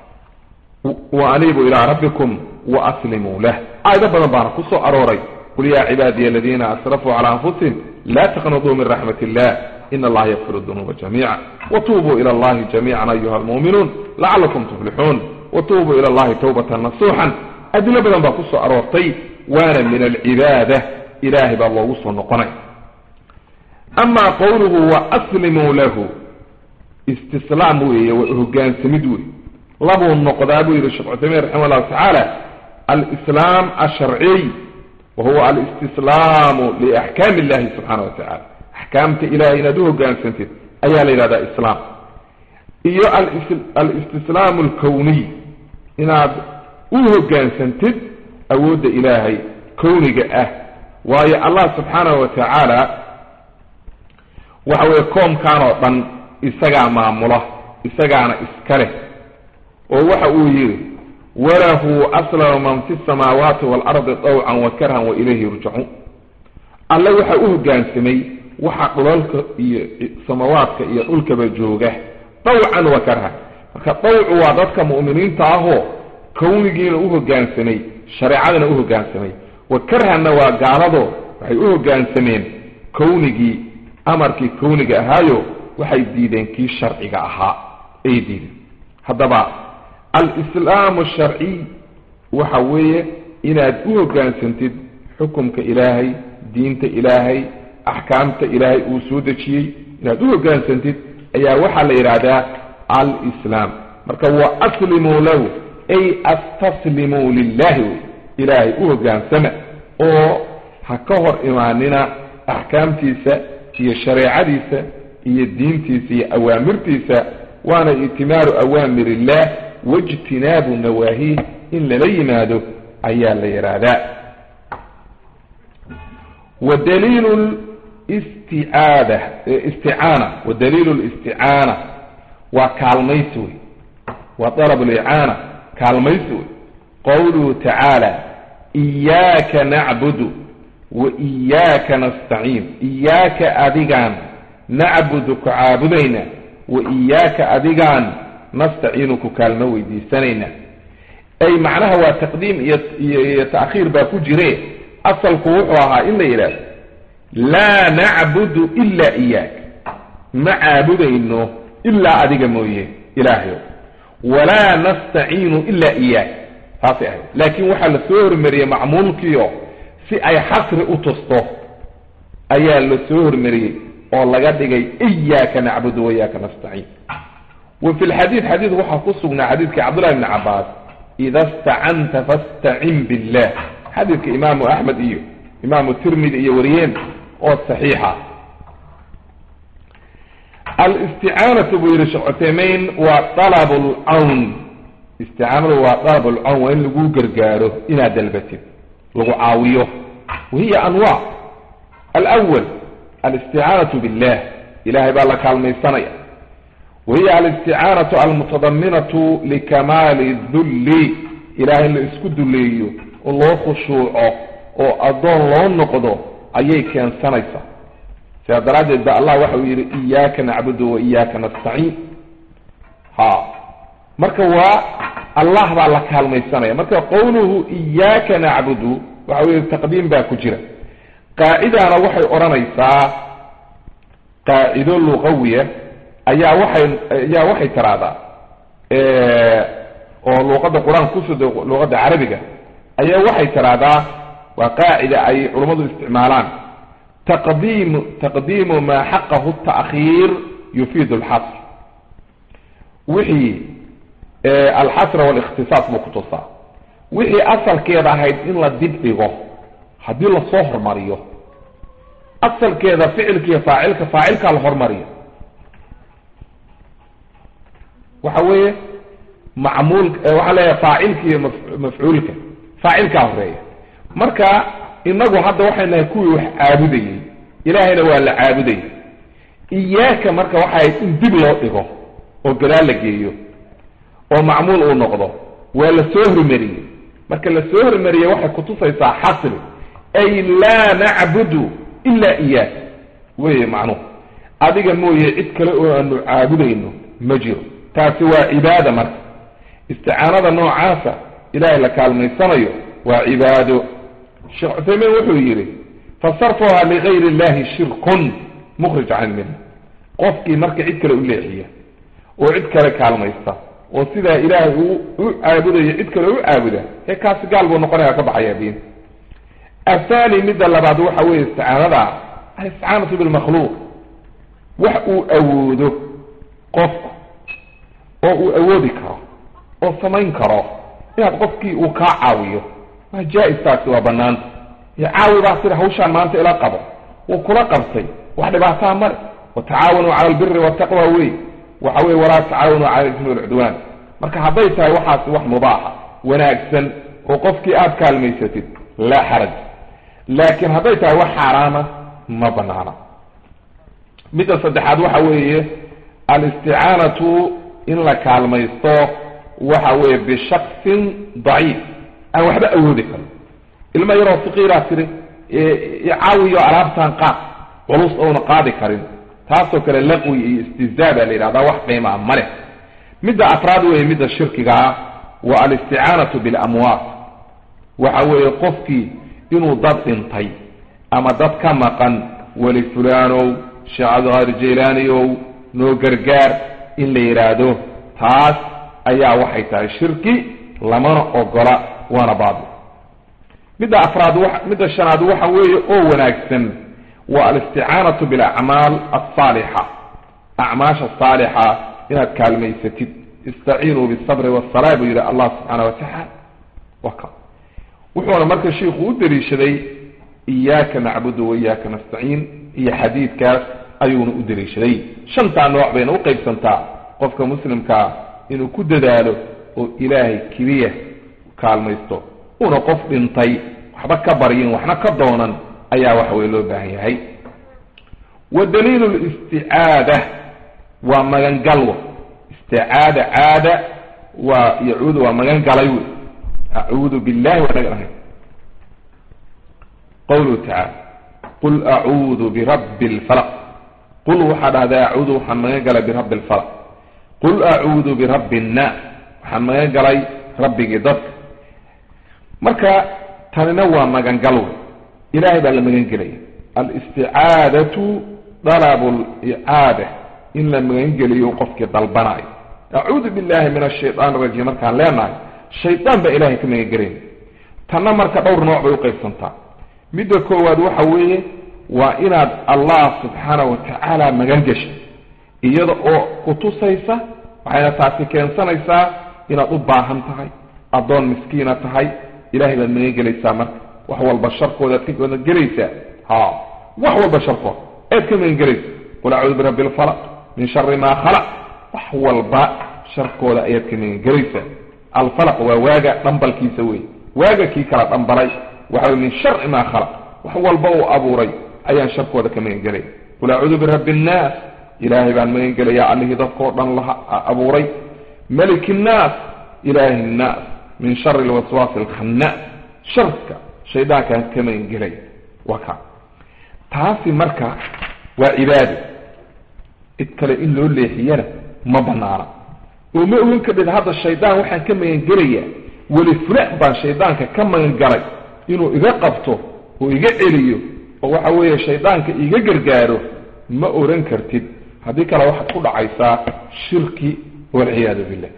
wa aniibu ilaa rabbikum wa aslimuu lah aayado badan baana ku soo arooray qul yaa cibaadiya aladiina asrafuu cala anfusihim laa taqnaduu min raxmat illah in allaha yakfiru dunuuba jamiica watuubuu ila allahi jamiican ayuha almu'minuun lacalakum tuflixuun watuubuu ila allahi tawbatan nasuuxan adilo badan baa ku soo aroortay waana min alcibaada ilahay baa loogu soo noqonay amaa qowluhu wa aslimuu lahu istislaam weeye waa hogaansamid wey labuu noqdaa buu yihi sheekh cuthaymiin raximah llahu tacaala alislaam alsharciy wa huwa alistislaamu liaxkaami illahi subxaana wa tacala axkaamta ilahay inaad u hogaansantid ayaa la yidhahdaa islaam iyo alistislaamu alkowniy inaad u hogaansantid awoodda ilaahay kowniga ah waayo allah subxaanahu wa tacaala waxa weeye koomkan oo dhan isagaa maamula isagaana iska leh oo waxa uu yidhi walahu aslama man fi samaawaati waalardi dawcan wa karhan wa ilayhi yurjacuun alle waxaa u hogaansamay waxa dhulalka iyo samawaadka iyo dhulkaba jooga dawcan wa karhan marka dawcu waa dadka mu'miniinta ahoo kownigiina u hogaansamay shareecadana u hogaansamay wa karhanna waa gaalado waxay u hogaansameen kownigii amarkii kowniga ahaayo waxay diideen kii sharciga ahaa ay diideen haddaba alislaamu sharciy waxa weeye inaad u hogaansantid xukumka ilaahay diinta ilaahay axkaamta ilaahay uu soo dejiyey inaad u hogaansantid ayaa waxaa la yidhaahdaa alislaam marka wa aslimuu lahu ay astaslimuu lilahi wey ilaahay u hogaansama oo ha ka hor imaanina axkaamtiisa iyo shareecadiisa iyo diintiisa iyo awaamirtiisa waana itimaaru awaamir illah waijtinaabu nawaahiih in lala yimaado ayaa la yidhaahdaa wa daliilu sticaada isticaana wa daliilu listicaana waa kaalmaysi wey waa dalab licaana kaalmaysi wey qowluhu tacaala iyaaka nacbudu wa iyaaka nastaciin iyaaka adigaan nacbudu ku caabudayna wa iyaaka adigaan nastaciinu ku kaalmo weydiisanayna ay macnaha waa taqdiim iyo iyo ta'khiir baa ku jire asalku wuxuu ahaa in la yidhaahdo laa nacbudu ilaa iyaak ma caabudayno ilaa adiga mooye ilaahayo walaa nastaciinu ilaa iyaak taasay ahayd laakiin waxaa la soo hormariyey macmuulkiio si ay xasri u tusto ayaa la soo hormariyey oo laga dhigay iyaaka nacbudu wa iyaaka nastaciin wa fi lxadiid xadiid waxaa ku sugnaa xadiidkii cabdullahi bni cabaas ida stacanta fastacin billah xadiidka imaamu axmed iyo imaamu tirmidi iyo wariyeen oo saxiixa alisticaanatu buu yihi sheekh cuthaymeyn waa dalab lcawn isticaanadu waa dalab lcawn waa in lagu gargaaro inaad dalbatid lagu caawiyo wahiya anwaac alwal alisticaanatu billah ilahay baa la kaalmaysanaya wahiya alisticaanatu almutadaminatu likamaali dulli ilahay in la isku duleeyo oo loo khushuuco oo addoon loo noqdo ayay keensanaysaa sidaa daraaddeed ba allah waxa uu yidhi iyaaka nacbudu wa iyaaka nastaciin ha marka waa allah baa la kaalmaysanaya marka qowluhu iyaaka nacbudu waxa weye taqdiim baa ku jira qaacidana waxay odhanaysaa qaacido luqawiya ayaa waxay ayaa waxay tiraahdaa oo luuqadda qur-aanka kusoo luuqadda carabiga ayaa waxay tiraahdaa waa qaacida ay culummadu isticmaalaan taqdiimu taqdiimu maa xaqahu ta'khiir yufiidu alxasr wixii alxasra walikhtisaas buu ku tusaa wixii asalkeeda ahayd in la dib dhigo haddii lasoo hormariyo asalkeeda ficilkiiyo faacilka faacilkaa la hormariyo waxa weeye macmuul waxaa leeyahay faacilka iyo mafcuulka faacilkaa horeeya marka inagu hadda waxay nahay kuwii wax caabudayey ilaahayna waa la caabudayay iyaaka marka waxay ahayd in dib loo dhigo oo gadaal la geeyo oo macmuul uu noqdo waa la soo hormariyey marka la soo hormariyey waxay kutusaysaa xasri ay laa nacbudu ilaa iyaak weye macnuhu adiga mooye cid kale oo aanu caabudayno ma jiro taasi waa cibaada marka isticaanada noocaasa ilaahay la kaalmaysanayo waa cibaado sheekh cuthaymiin wuxuu yidhi fasarfuha ligayr illahi shirkun mukhrij can ilmilla qofkii marka cid kale u leexiya oo cid kale kaalmaysta oo sidaa ilaahay uu u caabudayo cid kale u caabuda ee kaasi gaal buu noqonaya ka baxaya diin athani midda labaad waxa weeye isticaanada alisticaanatu bilmakhluuq wax uu awoodo qofku oo uu awoodi karo oo samayn karo inaad qofkii uu kaa caawiyo waa jaa-is taasi waa banaanta iyo caawi baa sida hawshaan maanta ila qabo wuu kula qabtay wax dhibaataa male watacaawanuu cala albiri waltaqwa wey waxa weye walaa tacaawanuu cala ismi walcudwaan marka hadday tahay waxaasi wax mubaaxa wanaagsan oo qofkii aada kaalmaysatid laa xaraj laakiin hadday tahay wax xaaraama ma banaana midda saddexaad waxa weeye alisticaanatu in la kaalmaysto waxa weeye bishaksin daciif aan waxba awoodi karin ilma yaroo saqiiraa tiri caawiyo alaabtaan qaad culus ouna qaadi karin taasoo kale laqwi iyo istizaa baa la yidhahdaa wax qiimaa ma leh midda afraad weeye midda shirkigaa waa alisticaanatu bilamwaat waxa weeye qofkii inuu dad dhintay ama dad ka maqan weli fulaanow sheekh cabdiqaadir jaylaaniow noo gargaar in la yidhaahdo taas ayaa waxay tahay shirki lamana ogola waana baabil midda afraad midda shanaad waxa weeye oo wanaagsan waa alisticaanatu bilacmaal alsaalixa acmaasha saalixa inaad kaalmaysatid istaciinuu bisabri wasalaa buu yidhi allah subxaana wa tacaala waka wuxuuna marka shiiku u daliishaday iyaaka nacbudu wa iyaaka nastaciin iyo xadiidkaas ayuuna u daliishaday shantaa nooc bayna u qaybsantaa qofka muslimkaa inuu ku dadaalo oo ilaahay keliya kaalmaysto una qof dhintay waxba ka baryin waxna ka doonan ayaa waxa weye loo baahan yahay wa daliilu listicaada waa magangalwa isticaada caada waa yacuudu waa magan galay wey acuudu billahi waa naga ahay qawluhu tacaala qul acuudu birabbi lfalaq qul waxaa dhahdaa acuudu waxaan magan galay birabbi lfalaq qul acuudu birabbi annaas waxaan magan galay rabbigii dadka marka tanina waa magangal wey ilahay baa la magan gelaya alisticaadatu dalabu licaada in la magangeliyo qofkii dalbanayo acuudu billahi min ashaytaan arajiim markaan leenahay shaydaan baa ilahay ka magangelayna tanna marka dhowr nooc bay uqaybsantaa midda koowaad waxa weeye waa inaad allah subxaana wa tacaala magan geshay iyada oo kutusaysa waxayna taasi keensanaysaa inaad u baahan tahay addoon miskiina tahay ilahay baad magan gelaysaa marka wax walba sharkoodaad ka magan gelaysaa ha wax walba sharkood aad ka magan gelaysa qul acuudu birabbi lfalaq min shari maa khalaq wax walba sharkooda ayaad ka magan gelaysaa alfalaq waa waaga dhambalkiisa wey waaga kii kala dhambalay waxa min shari maa khalaq wax walba uu abuuray ayaan sharkooda ka magan gelaya qul acuudu birabbi nnaas ilaahay baan magan gelayaa allihii dadkao dhan la abuuray maliki nnaas ilaahi nnaas min shari lwaswaasi alkhannaas sharka shaydaankaan ka magan gelaya waa ka taasi marka waa cibaado cid kale in loo leexiyana ma banaana oo ma ogan kadhid hadda shaydaan waxaan ka magangelayaa weli fulaan baan shaydaanka ka magangalay inuu iga qabto oo iga celiyo oo waxa weeye shaydaanka iga gargaaro ma oran kartid haddii kale waxaad ku dhacaysaa shirki walciyaadu billah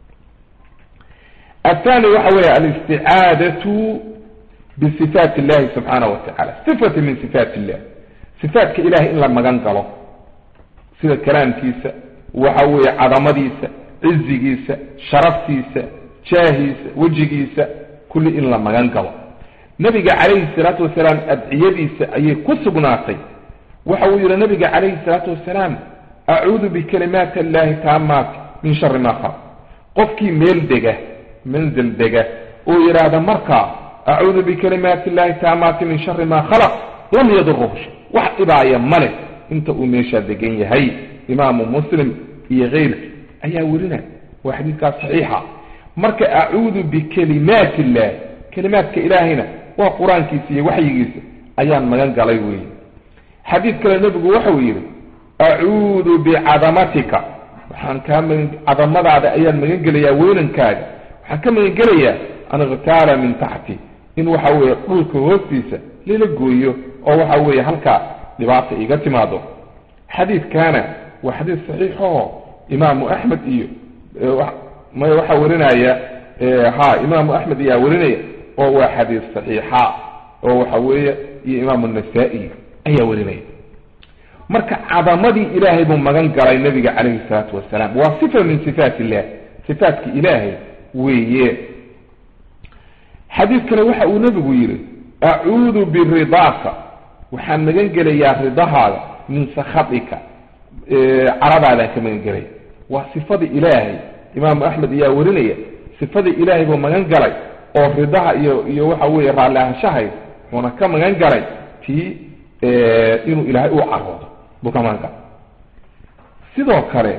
athani waxa weeye alisticaadatu bisifaat illahi subxaanahu watacala sifati min sifaat illah sifaatka ilahay in la magan galo sida kalaamkiisa waxa weeye cadamadiisa cizigiisa sharaftiisa jaahiisa wejigiisa kulli in la magan galo nabiga calayhi salaatu wasalaam adciyadiisa ayay ku sugnaatay waxa uu yihi nabiga calayhi salaatu wasalaam acuudu bikalimaati allahi taamaati min shari ma khalaq qofkii meel dega manzil dega oo yidhaahda markaa acuudu bikalimaati illahi taamaati min shari ma khalaq lam yaduruhu shay wax dhibaaya male inta uu meeshaa degan yahay imaamu muslim iyo keyrki ayaa werinaya waa xadiidkaas saxiixa marka acuudu bikalimaati illah kalimaadka ilaahayna waa qur-aankiisa iyo waxyigiisa ayaan magan galay weeye xadiid kale nebigu waxau yidhi acuudu bicadamatika waxaan kaa magan cadamadaada ayaan magan gelayaa weynankaaga waxaan ka magan gelayaa an ikhtaala min taxti in waxa weeye dhulka hoostiisa lala gooyo oo waxa weeye halkaa dhibaata iga timaado xadiidkaana waa xadiid saxiixaho imaamu axmed iyo may waxaa warinaya ha imaamu axmed ayaa warinaya oo waa xadiis saxiixa oo waxa weeye iyo imaamu nasaa-i ayaa warinaya marka cadamadii ilaahay buu magan galay nabiga calayhi salaatu wasalaam waa sifa min sifaat illah sifaatka ilaahay weeye xadiidkana waxa uu nebigu yidhi acuudu biridaaka waxaan magan gelayaa ridahaada min sakhatika caradaadaan ka magan gelaya waa sifadii ilaahay imaamu axmed ayaa warinaya sifadii ilaahay buu magan galay oo ridaha iyo iyo waxa weeye raalli ahaanshahay uuna ka magan galay tii inuu ilaahay u caroodo buu ka magan galay sidoo kale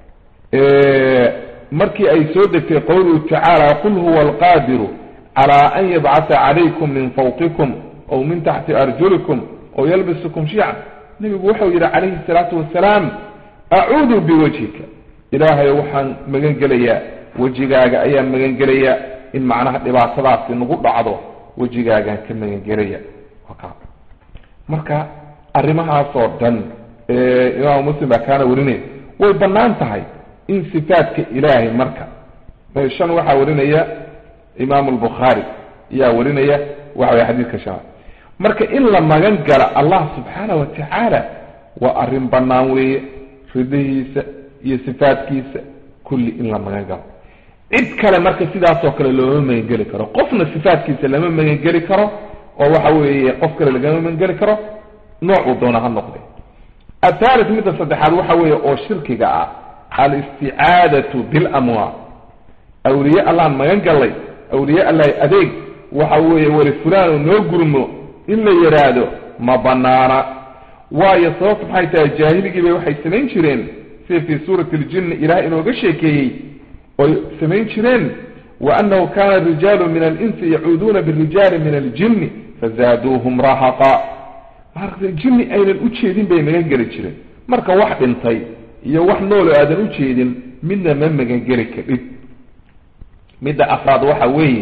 markii ay soo degtay qowluhu tacaala qul huwa alqaadiru calaa an yabcata calaykum min fawqikum aw min taxti arjulikum aw yalbisukum shiican nebigu wuxuu yidhi calayhi salaatu wasalaam acuudu biwajhika ilaahay waxaan magan gelayaa wejigaaga ayaan magan gelayaa in macnaha dhibaatadaasi nagu dhacdo wejigaagaan ka magan gelaya marka arrimahaasoo dhan imaamu muslim baa kaana warinaya way bannaan tahay in sifaadka ilaahay marka shan waxaa warinaya imaamu albukhaari ayaa warinaya waxa way xadiidka shanaad marka in la magan gala allah subxaana wa tacaala waa arrin bannaan weeye ridihiisa iyo sifaadkiisa kulli in la magan galo cid kale marka sidaasoo kale looma magangeli karo qofna sifaadkiisa lama magangeli karo oo waxa weeye qof kale lagama magangeli karo noocuu doona ha noqde athalit midda saddexaad waxa weeye oo shirkiga ah alisticaadatu bilamwaal awliye allaan magan gallay awliye allahi adeeg waxa weeye weli fulaano noo gurmo in la yidhaahdo ma banaana waayo sababta maxay tahay jaahiligiibay waxay samayn jireen sida fii suurati aljinni ilaah inooga sheekeeyey oy samayn jireen wa annahu kana rijaalu min alinsi yacuuduuna birijaali min aljinni fazaaduuhum rahaqa maaragtay jinni aynan u jeedin bay magan geli jireen marka wax dhintay iyo wax noolo aadan u jeedin midna ma magangeli kadhib midda afraad waxa weeye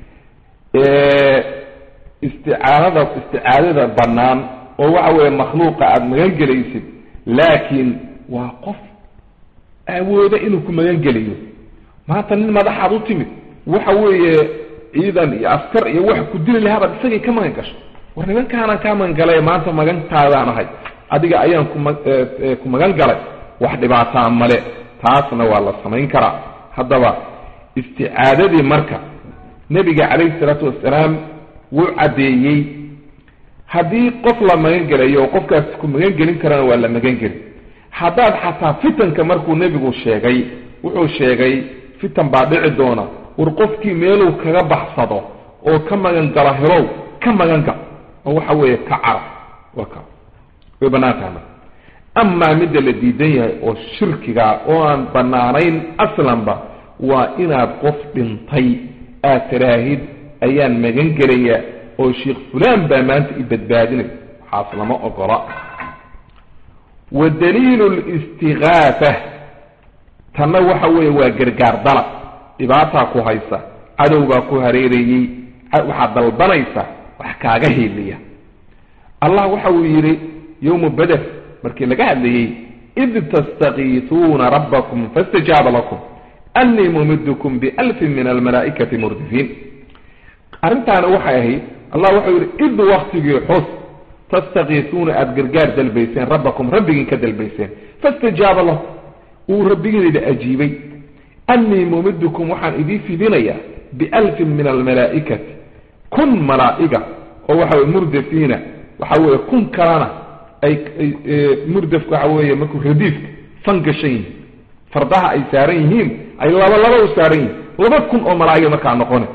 isticaanada isticaadada bannaan oo waxa weeye makhluuqa aada magan gelaysid laakiin waa qof awooda inuu ku magan geliyo maanta nin madaxaad u timid waxa weeye ciidan iyo askar iyo wax ku dili lahabaad isagay ka magan gasho war nimankaanaan kaa magan galay maanta magantaadaan ahay adiga ayaan kuma ku magan galay wax dhibaataa male taasna waa la samayn karaa haddaba isticaadadii marka nebiga calayhi salaatu wasalaam wuu caddeeyey haddii qof la magan gelayo oo qofkaas ku magan gelin karana waa la magan geli haddaad xataa fitanka markuu nebigu sheegay wuxuu sheegay fitan baa dhici doona war qofkii meeluu kaga baxsado oo ka magan galo helow ka magan gal oo waxa weeye ka carab waa ka way bannaan tahay marka amaa midda la diidan yahay oo shirkigaa oo aan bannaanayn aslanba waa inaad qof dhintay aad tiraahid ayaan magan gelayaa oo sheikh fulaan baa maanta i badbaadinay waxaas lama ogola wa daliilu listigaatha tanna waxa weeye waa gargaar dalab dhibaataa ku haysa cadow baa ku hareerayey waxaad dalbanaysa wax kaaga hiiliya allah waxa uu yidhi yowma beder markii laga hadlayey id tastakiisuuna rabbakum faاstajaaba lakum annii mumidkum bialfin min almalaa'ikati murdifiin arrintaana waxay ahayd allah wuxuu yidhi id waktigii xus tastakiisuuna aada gargaar dalbayseen rabbakum rabbigiin ka dalbayseen faاstajaaba lakum uu rabbigiina ajiibay annii mumidkum waxaan idii fidinayaa bialfin min almalaa'ikati kun malaa'iga oo waxa weye murdafiina waxa weeye kun kalena ay murdafka waxa weeye markuu radiifka fan gashan yihiin fardaha ay saaran yihiin ay laba laba u saaran yihiin laba kun oo malaa'iga markaa noqone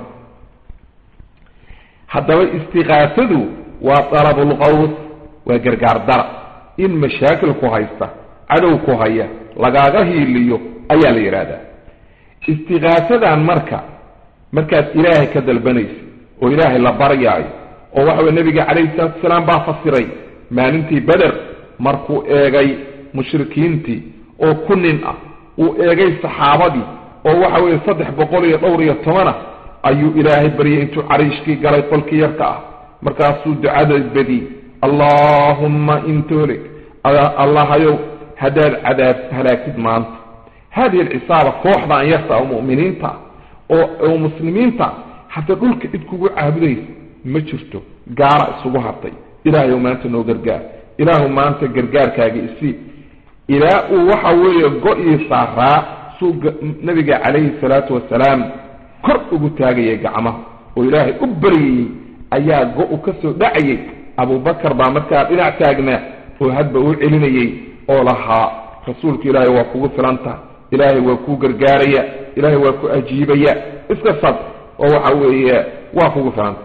haddaba istiqaasadu waa dalabulqaws waa gargaar dara in mashaakil ku haysta cadow ku haya lagaaga hiiliyo ayaa la yidhaahdaa istiqaasadan marka markaad ilaahay ka dalbanaysa oo ilaahay la baryaayo oo waxa weye nabiga calayhi salaatu wasalaam baa fasiray maalintii beder markuu eegay mushrikiintii oo ku nin ah uu eegay saxaabadii oo waxa weeye saddex boqol iyo dhowr iyo tobanah ayuu ilaahay baryay intuu cariishkii galay qolkii yarka ah markaasuu ducada badiyey allaahumma intolig allahayow haddaad cadaab halaagtid maanta hadihi alcisaaba kooxdan yarta oo mu'miniinta oo oo muslimiinta hataa dhulka cid kugu caabudaysa ma jirto gaara isugu hartay ilaahayow maanta noo gargaar ilaahu maanta gargaarkaaga isii ilaa uu waxa weeye go-ii saaraa suu nabiga calayhi salaatu wasalaam kor ugu taagayay gacmaha oo ilaahay u baryayey ayaa go-u ka soo dhacayay abubakar baa markaa dhinac taagnaa oo hadba u celinayey oo lahaa rasuulka ilaahay waa kugu filanta ilaahay waa kuu gargaaraya ilaahay waa ku ajiibaya iska sad oo waxa weeye waa kugu filanta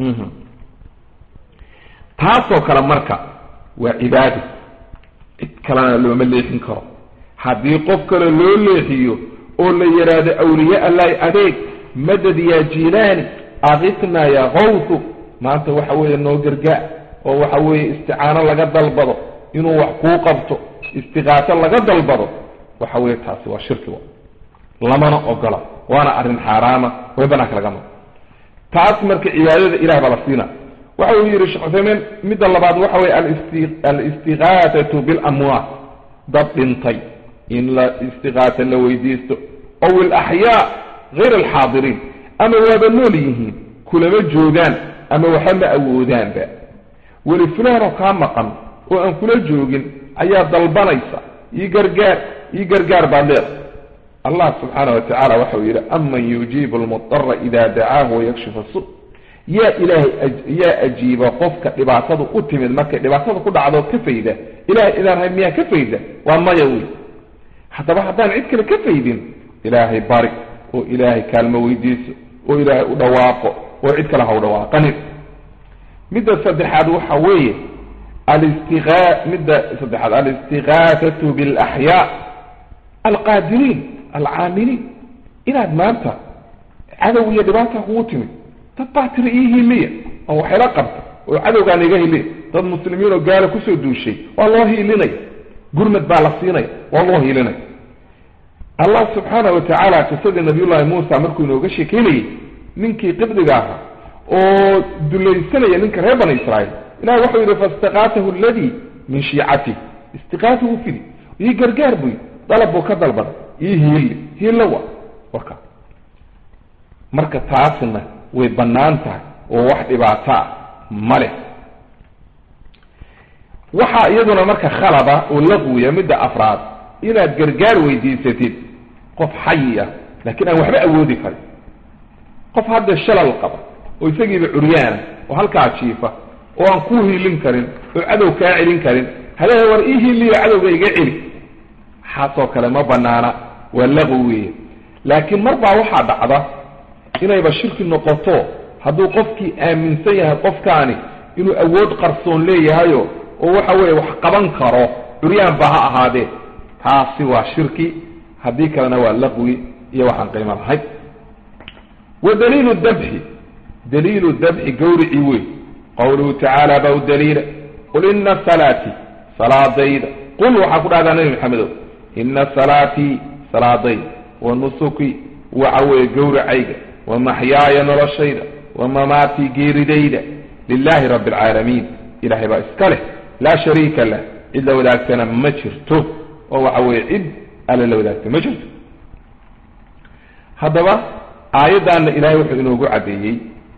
taasoo kale marka waa cibaado cid kalena looma leexin karo haddii qof kale loo leexiyo oo la yidhaahdo awliye allahi adeeg madad yaa jilaani akitnaa yaa kawsu maanta waxa weeye noo gargaar oo waxa weeye isticaano laga dalbado inuu wax kuu qabto istiqaaso laga dalbado waxa weeye taasi waa shirki lamana ogola waana arrin xaaraama way banaanka laga maro taas marka cibaadada ilah baa la siina waxa uu yidhi sheekh cuthaymiin midda labaad waxa weye alistiqaasatu bilamwaat dad dhintay in la istiqaasa la weydiisto ow ilaxyaa hayr alxaadiriin ama waaba nool yihiin kulama joogaan ama waxa ma awoodaanba weli fulaanoo kaa maqan oo aan kula joogin ayaa dalbanaysa ii gargaar ii gargaar baad leedahay allah subxaana wa tacala waxau yidhi aman yujiibu almudara ida dacaahu wayakshifu su yaa ilaahay yaa ajiiba qofka dhibaatadu u timid markay dhibaatada ku dhacdo ka fayda ilahay idaan hay miyaa ka fayda waa maya wey haddaba haddaan cid kale ka faydin ilaahay bari oo ilaahay kaalmo weydiiso oo ilaahay u dhawaaqo oo cid kale ha u dhawaaqanin midda saddexaad waxa weeye alistiqa midda saddexaad alistiqaasatu bialaxyaa alqaadiriin alcaamiliin inaad maanta cadow iyo dhibaata kugu timid dad baa tiri ii hiiliya oo waxayla qabta oo cadowgaan iga hiliya dad muslimiin oo gaala kusoo duushay waa loo hiilinaya gurmad baa la siinaya waa loo hiilinaya allah subxaana wa tacaala qisadii nabiyullaahi muusa markuu inooga sheekeynayey ninkii qibdiga ahaa oo dulaysanaya ninka reer bani israa'iil ilahi waxau yidhi faistaqaatahu aladii min shiicatih istiqaatahu fidi ii gargaar buy dalab buu ka dalbaday ii hiili hiilla wa warka marka taasna way bannaan tahay oo wax dhibaato ah ma leh waxaa iyaduna marka khalada oo laqwiya midda afraad inaad gargaar weydiisatid qof xayi ah laakiin aan waxba awoodi karin qof hadda shalal qaba oo isagiiba curyaana oo halkaa jiifa oo aan kuu hiilin karin oo cadow kaa celin karin hadehe war ii hiiliyo cadowga iga celi waxaasoo kale ma banaana waa laqwi weeye laakiin mar baa waxaa dhacda inayba shirki noqoto hadduu qofkii aaminsan yahay qofkaani inuu awood qarsoon leeyahayo oo waxa weeye wax qaban karo curyaan ba ha ahaadee taasi waa shirki haddii kalena waa laqwi iyo waxaan qiimo lahayn wa daliilu dabxi daliilu dabxi gawrici wey qawluhu tacaala baa u daliila qul ina salaati salaadayda qul waxaa ku dhahdaa nabi maxamedow ina salaatii salaadayda wa nusuki waxa weeye gowracayga wa maxyaaya noloshayda wa mamaatii geeridayda lilahi rabbi alcaalamiin ilahay baa iska leh laa shariika lah cid la wadaagtana ma jirto oo waxa weeye cid alle la wadaagta ma jirto haddaba aayaddaana ilahay wuxuu inoogu caddeeyey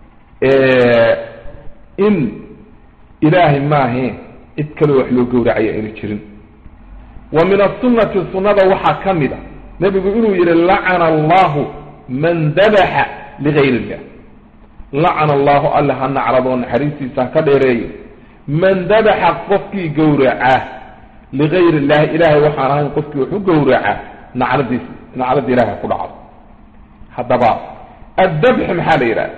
in ilaahay maahe cid kaleo wax loo gowracaya aynu jirin wa min asunati sunnada waxaa ka mid a nebigu inuu yihi lacana allahu man dabaxa ligayr illah lacana allahu alle ha nacradoo naxariistiisa ha ka dheereeyo man dabaxa qofkii gowraca ligayr illahi ilahay waxaan ahayn qofkii wax u gowraca nacladiis nacladda ilahay ha ku dhacdo haddaba addabxu maxaa la yidhahda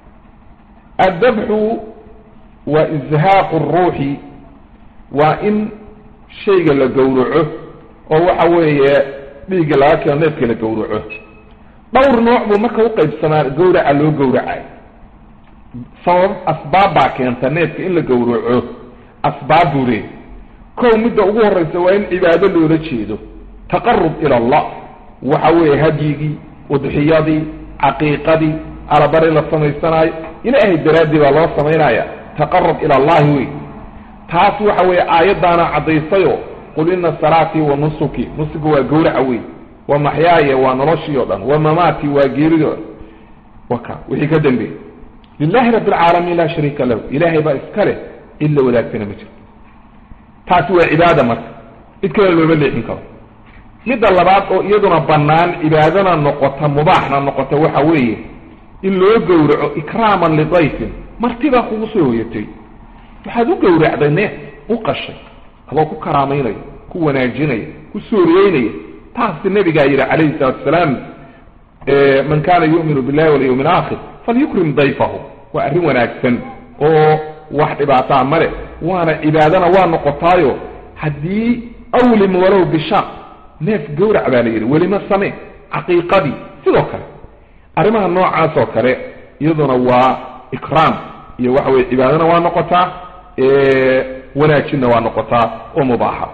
addabxu waa izhaaqu ruuxi waa in shayga la gowraco oo waxa weeye dhiigga laga keeno neefka la gowraco dhowr nooc buu marka uqaybsamaa gowraca loo gowracay sabab asbaab baa keenta neefka in la gowraco asbaab buu leey kow midda ugu horreysa waa in cibaado loola jeedo taqarub ila allah waxa weeye hadyigii udxiyadii caqiiqadii alabari la samaysanaayo ilaahay daraaddii baa loo samaynaya taqarub ila allahi wey taas waxa weeye aayaddaana caddaysayo qul ina salaatii wa nusuki nusuki waa gowraca wey wa maxyaaya waa noloshii o dhan wa mamaatii waa geeridii o dhan waka wixii ka dambeeyey lilahi rabbi alcaalamiin laa shariika lahu ilaahay baa iska leh cid la wadaagtana ma jirto taasi waa cibaada marka cid kale looma leexin karo midda labaad oo iyaduna bannaan cibaadana noqota mubaaxna noqota waxa weeye in loo gowraco ikraaman lidayfin martibaa kugu soo hoyatay waxaad u gowracday neef u qashay adoo ku karaamaynaya ku wanaajinaya ku sooriyeynaya taasi nabigaa yidhi calayhi salatu asalaam man kana yu'minu billahi walyawmi alaakhir falyukrim dayfahu waa arrin wanaagsan oo wax dhibaataa male waana cibaadana waa noqotaayo haddii awlim walow bisha neef gowrac baa la yidhi welima samee caqiiqadii sidoo kale arrimaha noocaas oo kale iyaduna waa ikraam iyo waxa weye cibaadana waa noqotaa wanaajinna waa noqotaa oo mubaaxa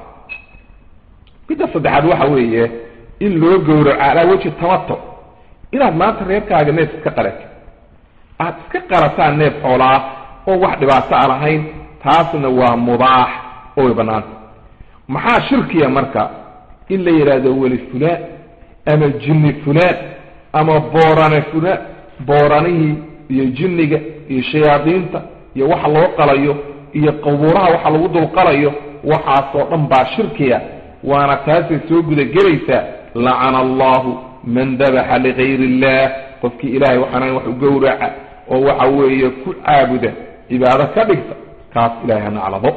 midda saddexaad waxa weeye in loo gowraco calaa weji tamato inaad maanta reerkaaga neef iska qalato aad iska qalataan neef xoolaa oo wax dhibaato a lahayn taasna waa mubaax oo way bannaanta maxaa shirkiya marka in la yidhaahdo weli fulaan ama jinni fulaan ama boorane fulaan booranihii iyo jinniga iyo shayaadiinta iyo waxa loo qalayo iyo qabuuraha waxa lagu dulqalayo waxaasoo dhan baa shirkiya waana taasay soo gudagelaysaa lacana allahu man dabaxa ligayr illah qofkii ilahay waxaana wax u gowraca oo waxa weeye ku caabuda cibaado ka dhigta kaas ilahay ha naclado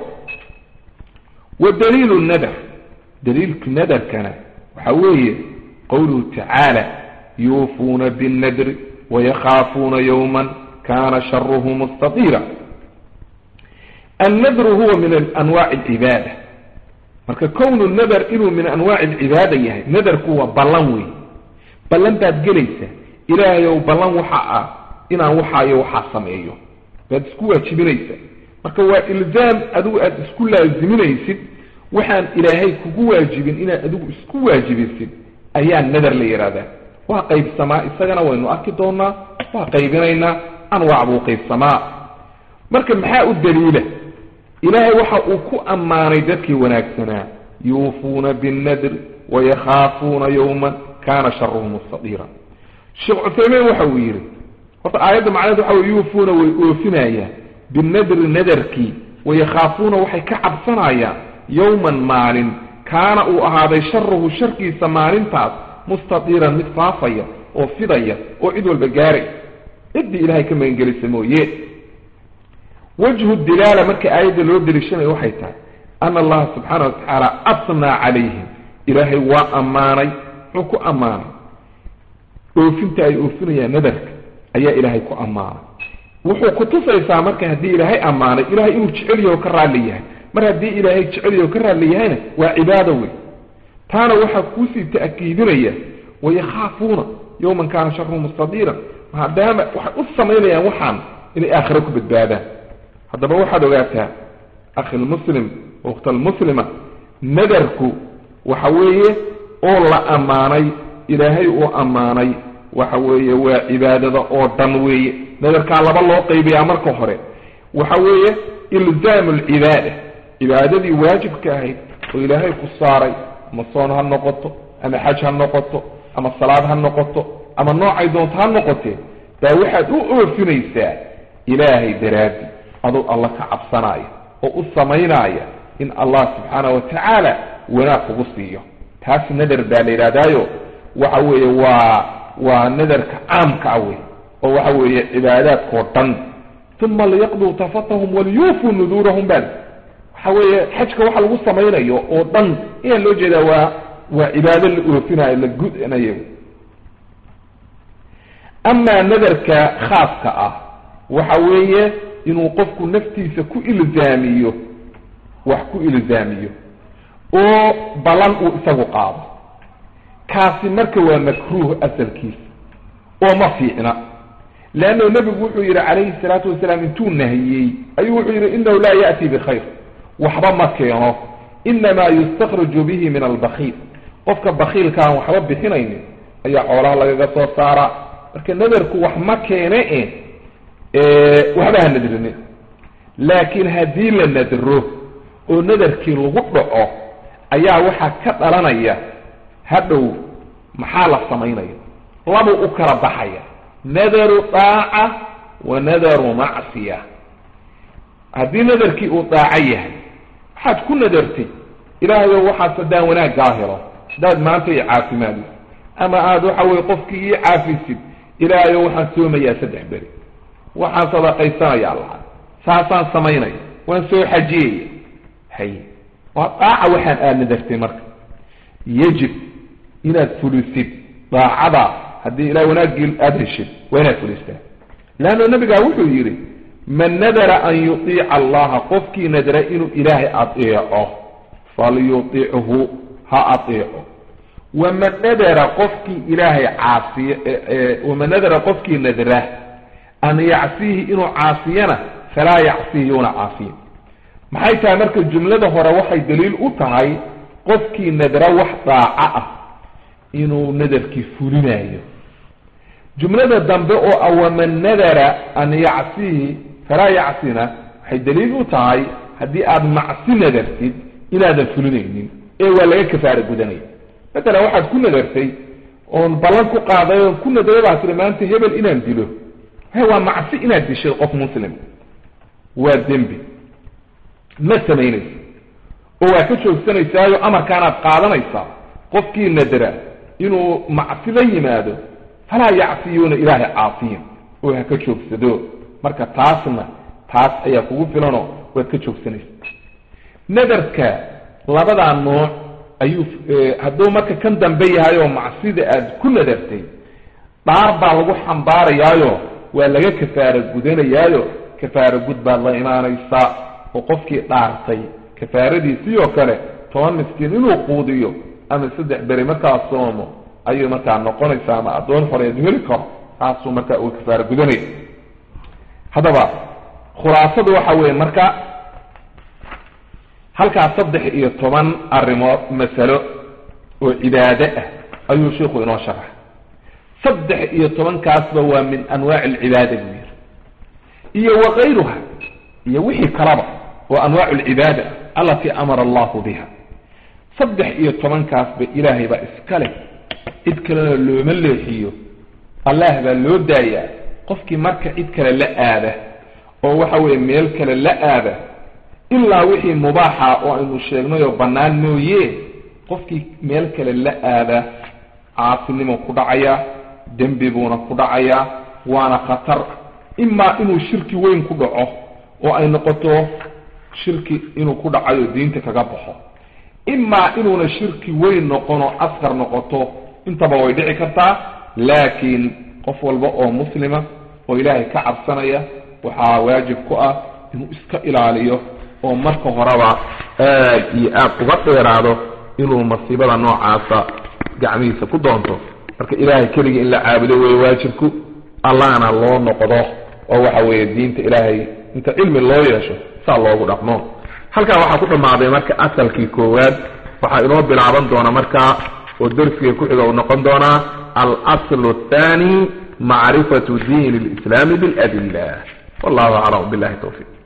wa daliilu nadar daliilka nadarkana waxa weeye qowluhu tacaala yuufuuna binnadri wayakhaafuuna yowman kana sharuhu mustatira annadru huwa min anwaaci alcibaada marka kownu nadar inuu min anwaaci alcibaada yahay nadarku waa ballan wey ballan baad gelaysaa ilaahayow ballan waxa ah inaan waxaayo waxaa sameeyo baad isku waajibinaysaa marka waa ilzaam adigu aad isku laaziminaysid waxaan ilaahay kugu waajibin inaad adigu isku waajibisid ayaa nadar la yidhahdaa waa qaybsamaa isagana waynu arki doonaa waa qaybinaynaa anwaac buu qaybsamaa marka maxaa u daliila ilaahay waxa uu ku ammaanay dadkii wanaagsanaa yuufuuna binnadri wayakhaafuuna yowman kana sharuhu mustadiira sheekh cuthaymiin waxa uu yidhi horta aayadda macnaheed waxa wey yuufuuna way oofinayaan binadri nadarkii wayakhaafuuna waxay ka cabsanayaan yowman maalin kaana uu ahaaday sharuhu sharkiisa maalintaas mustadiiran mid faafaya oo fidaya oo cid walba gaaray ciddii ilaahay ka magangelisa mooye wajhu dilaala marka aayadda loo deliishanayo waxay tahay ana allaha subxaana watacaala asnaa calayhim ilaahay waa ammaanay muxuu ku ammaanay oofinta ay oofinayaan nadarka ayaa ilaahay ku ammaanay wuxuu kutusaysaa marka haddii ilaahay ammaanay ilahay inuu jecel yaho ka raalli yahay mar haddii ilaahay jecel yaho ka raalli yahayna waa cibaado wey taana waxaa kuusii ta'kiidinaya wayakhaafuuna yowman kaana sharuhu mustadiiran maadaama waxay u samaynayaan waxaan inay aakhiro ku badbaadaan haddaba waxaad ogaataa akhilmuslim ukhtalmuslima nadarku waxa weeye oo la ammaanay ilaahay uu ammaanay waxa weeye waa cibaadada oo dhan weeye nadarkaa laba loo qaybiyaa marka hore waxa weeye ilzaamu alcibaada cibaadadii waajibka ahayd oo ilaahay ku saaray ama soon ha noqoto ama xaj ha noqoto ama salaad ha noqoto ama noocay doonto ha noqotee baa waxaad u oofinaysaa ilaahay daraaddi aduu alla ka cabsanaya oo u samaynaya in allah subxaana wa tacaala wanaag kugu siiyo taas nadar baa la yidhahdaayo waxa weeye waa waa nadarka caamka ah wey oo waxa weeye cibaadaadkao dhan uma liyaqduu tafatahum waliyuufuu nuduurahum bal waxa weeye xajka waxa lagu samaynayo oo dhan ayaa loo jeedaa waa waa cibaado la oofinayo la gudanayo amaa nadarka khaaska ah waxa weeye inuu qofku naftiisa ku ilzaamiyo wax ku ilzaamiyo oo ballan uu isagu qaado kaasi marka waa makruuh asalkiisa oo ma fiicna leanno nebigu wuxuu yidhi calayhi salaatu wasalaam intuu nahiyey ayuu wuxuu yidhi inahu laa ya'ti bikhayr waxba ma keeno inamaa yustakraju bihi min albakiil qofka bakiilkaan waxba bixinaynin ayaa xoolaha lagaga soo saaraa marka nadarku wax ma keene e waxba ha nadrinin laakiin haddii la nadro oo nadarkii lagu dhaco ayaa waxaa ka dhalanaya hadhow maxaa la samaynaya labuu u kala baxaya nadaru daaca wa nadaru macsiya haddii nadarkii uu daaco yahay waxaad ku nadartay ilaahayo waxaas haddaan wanaaggaa helo haddaad maanta i caafimaadis ama aada waxa weye qofkii ii caafisid ilaahayo waxaan soomayaa saddex beri waxaan sadaqaysanayaa laha saasaan samaynaya waan soo xajiyaya hay waa daaca waxaan aad nadartay marka yajib inaad fulisid daacadaas haddii ilahay wanaaggii aada heshid waa inaad fulistaa leanno nabigaa wuxuu yidhi man nadara an yuطiica allaha qofkii nadara inuu ilaahay adeeco falyutichu ha adeeco waman nadara qofkii ilaahay caasiy waman nadara qofkii nadra an yacsiihi inuu caasiyana falaa yacsihi yuuna caasiyin maxay tahay marka jumlada hore waxay daliil u tahay qofkii nadra wax daaco ah inuu nadarkii fulinayo jumlada dambe oo ah waman nadara an yacsihi falaa yacsina waxay daliil u tahay haddii aada macsi nadartid inaadan fulinaynin ee waa laga kafaara gudanaya matalan waxaad ku nadartay oon ballan ku qaaday oon ku nadray baa tiri maanta hebel inaan dilo he waa macsi inaad dishay qof muslim waa dembi ma samaynaysa oo waa ka joogsanaysaayo amarkaanaad qaadanaysaa qofkii nadra inuu macsi la yimaado falaa yacsiyuuna ilaahay caasiyin oo ha ka joogsado marka taasna taas ayaa kugu filanoo waad ka joogsanaysa nadarka labadaa nooc ayuu hadduu marka kan dambe yahay oo macsida aad ku nadartay dhaar baa lagu xambaarayaayo waa laga kafaara gudanayaayo kafaara gud baad la imaanaysaa oo qofkii dhaartay kafaaradiisii oo kale toban miskiin inuu quudiyo ama saddex beri markaa soomo ayuu markaa noqonaysaa ama addoon horeed heli karo taasuu markaa uu kafaara gudanaya haddaba khulaasadu waxa weeye marka halkaas saddex iyo toban arrimood masalo oo cibaade ah ayuu sheikhu inoo sharaxa saddex iyo tobankaasba waa min anwaaci alcibaada buu yiri iyo wakayruha iyo wixii kalaba oo anwaacu alcibaada allatii amara allahu biha saddex iyo tobankaasba ilaahay baa iska leh cid kalena looma leexiyo allah baa loo daayaa qofkii marka cid kale la aada oo waxa weeye meel kale la aada ilaa wixii mubaaxa oo aynu sheegnay oo bannaan mooye qofkii meel kale la aada caasinimo ku dhacaya dembi buuna ku dhacayaa waana khatar imaa inuu shirki weyn ku dhaco oo ay noqoto shirki inuu ku dhacayo diinta kaga baxo imaa inuuna shirki weyn noqono askar noqoto intaba way dhici kartaa laakiin qof walba oo muslima oo ilaahay ka cabsanaya waxaa waajib ku ah inuu iska ilaaliyo oo marka horeba aad iyo aad uga dheeraado inuu masiibada noocaasa gacmihiisa ku doonto marka ilaahay keligii in la caabudo weeye waajibku allahna loo noqdo oo waxa weeye diinta ilaahay inta cilmi loo yeesho saa loogu dhaqmo halkaa waxaa ku dhammaaday marka asalkii koowaad waxaa inoo bilaaban doona markaa oo darsiga ku-xiga uu noqon doonaa alaslu athani macrifatu diin lislaami biladilla wallahu aclam billahi tawfiq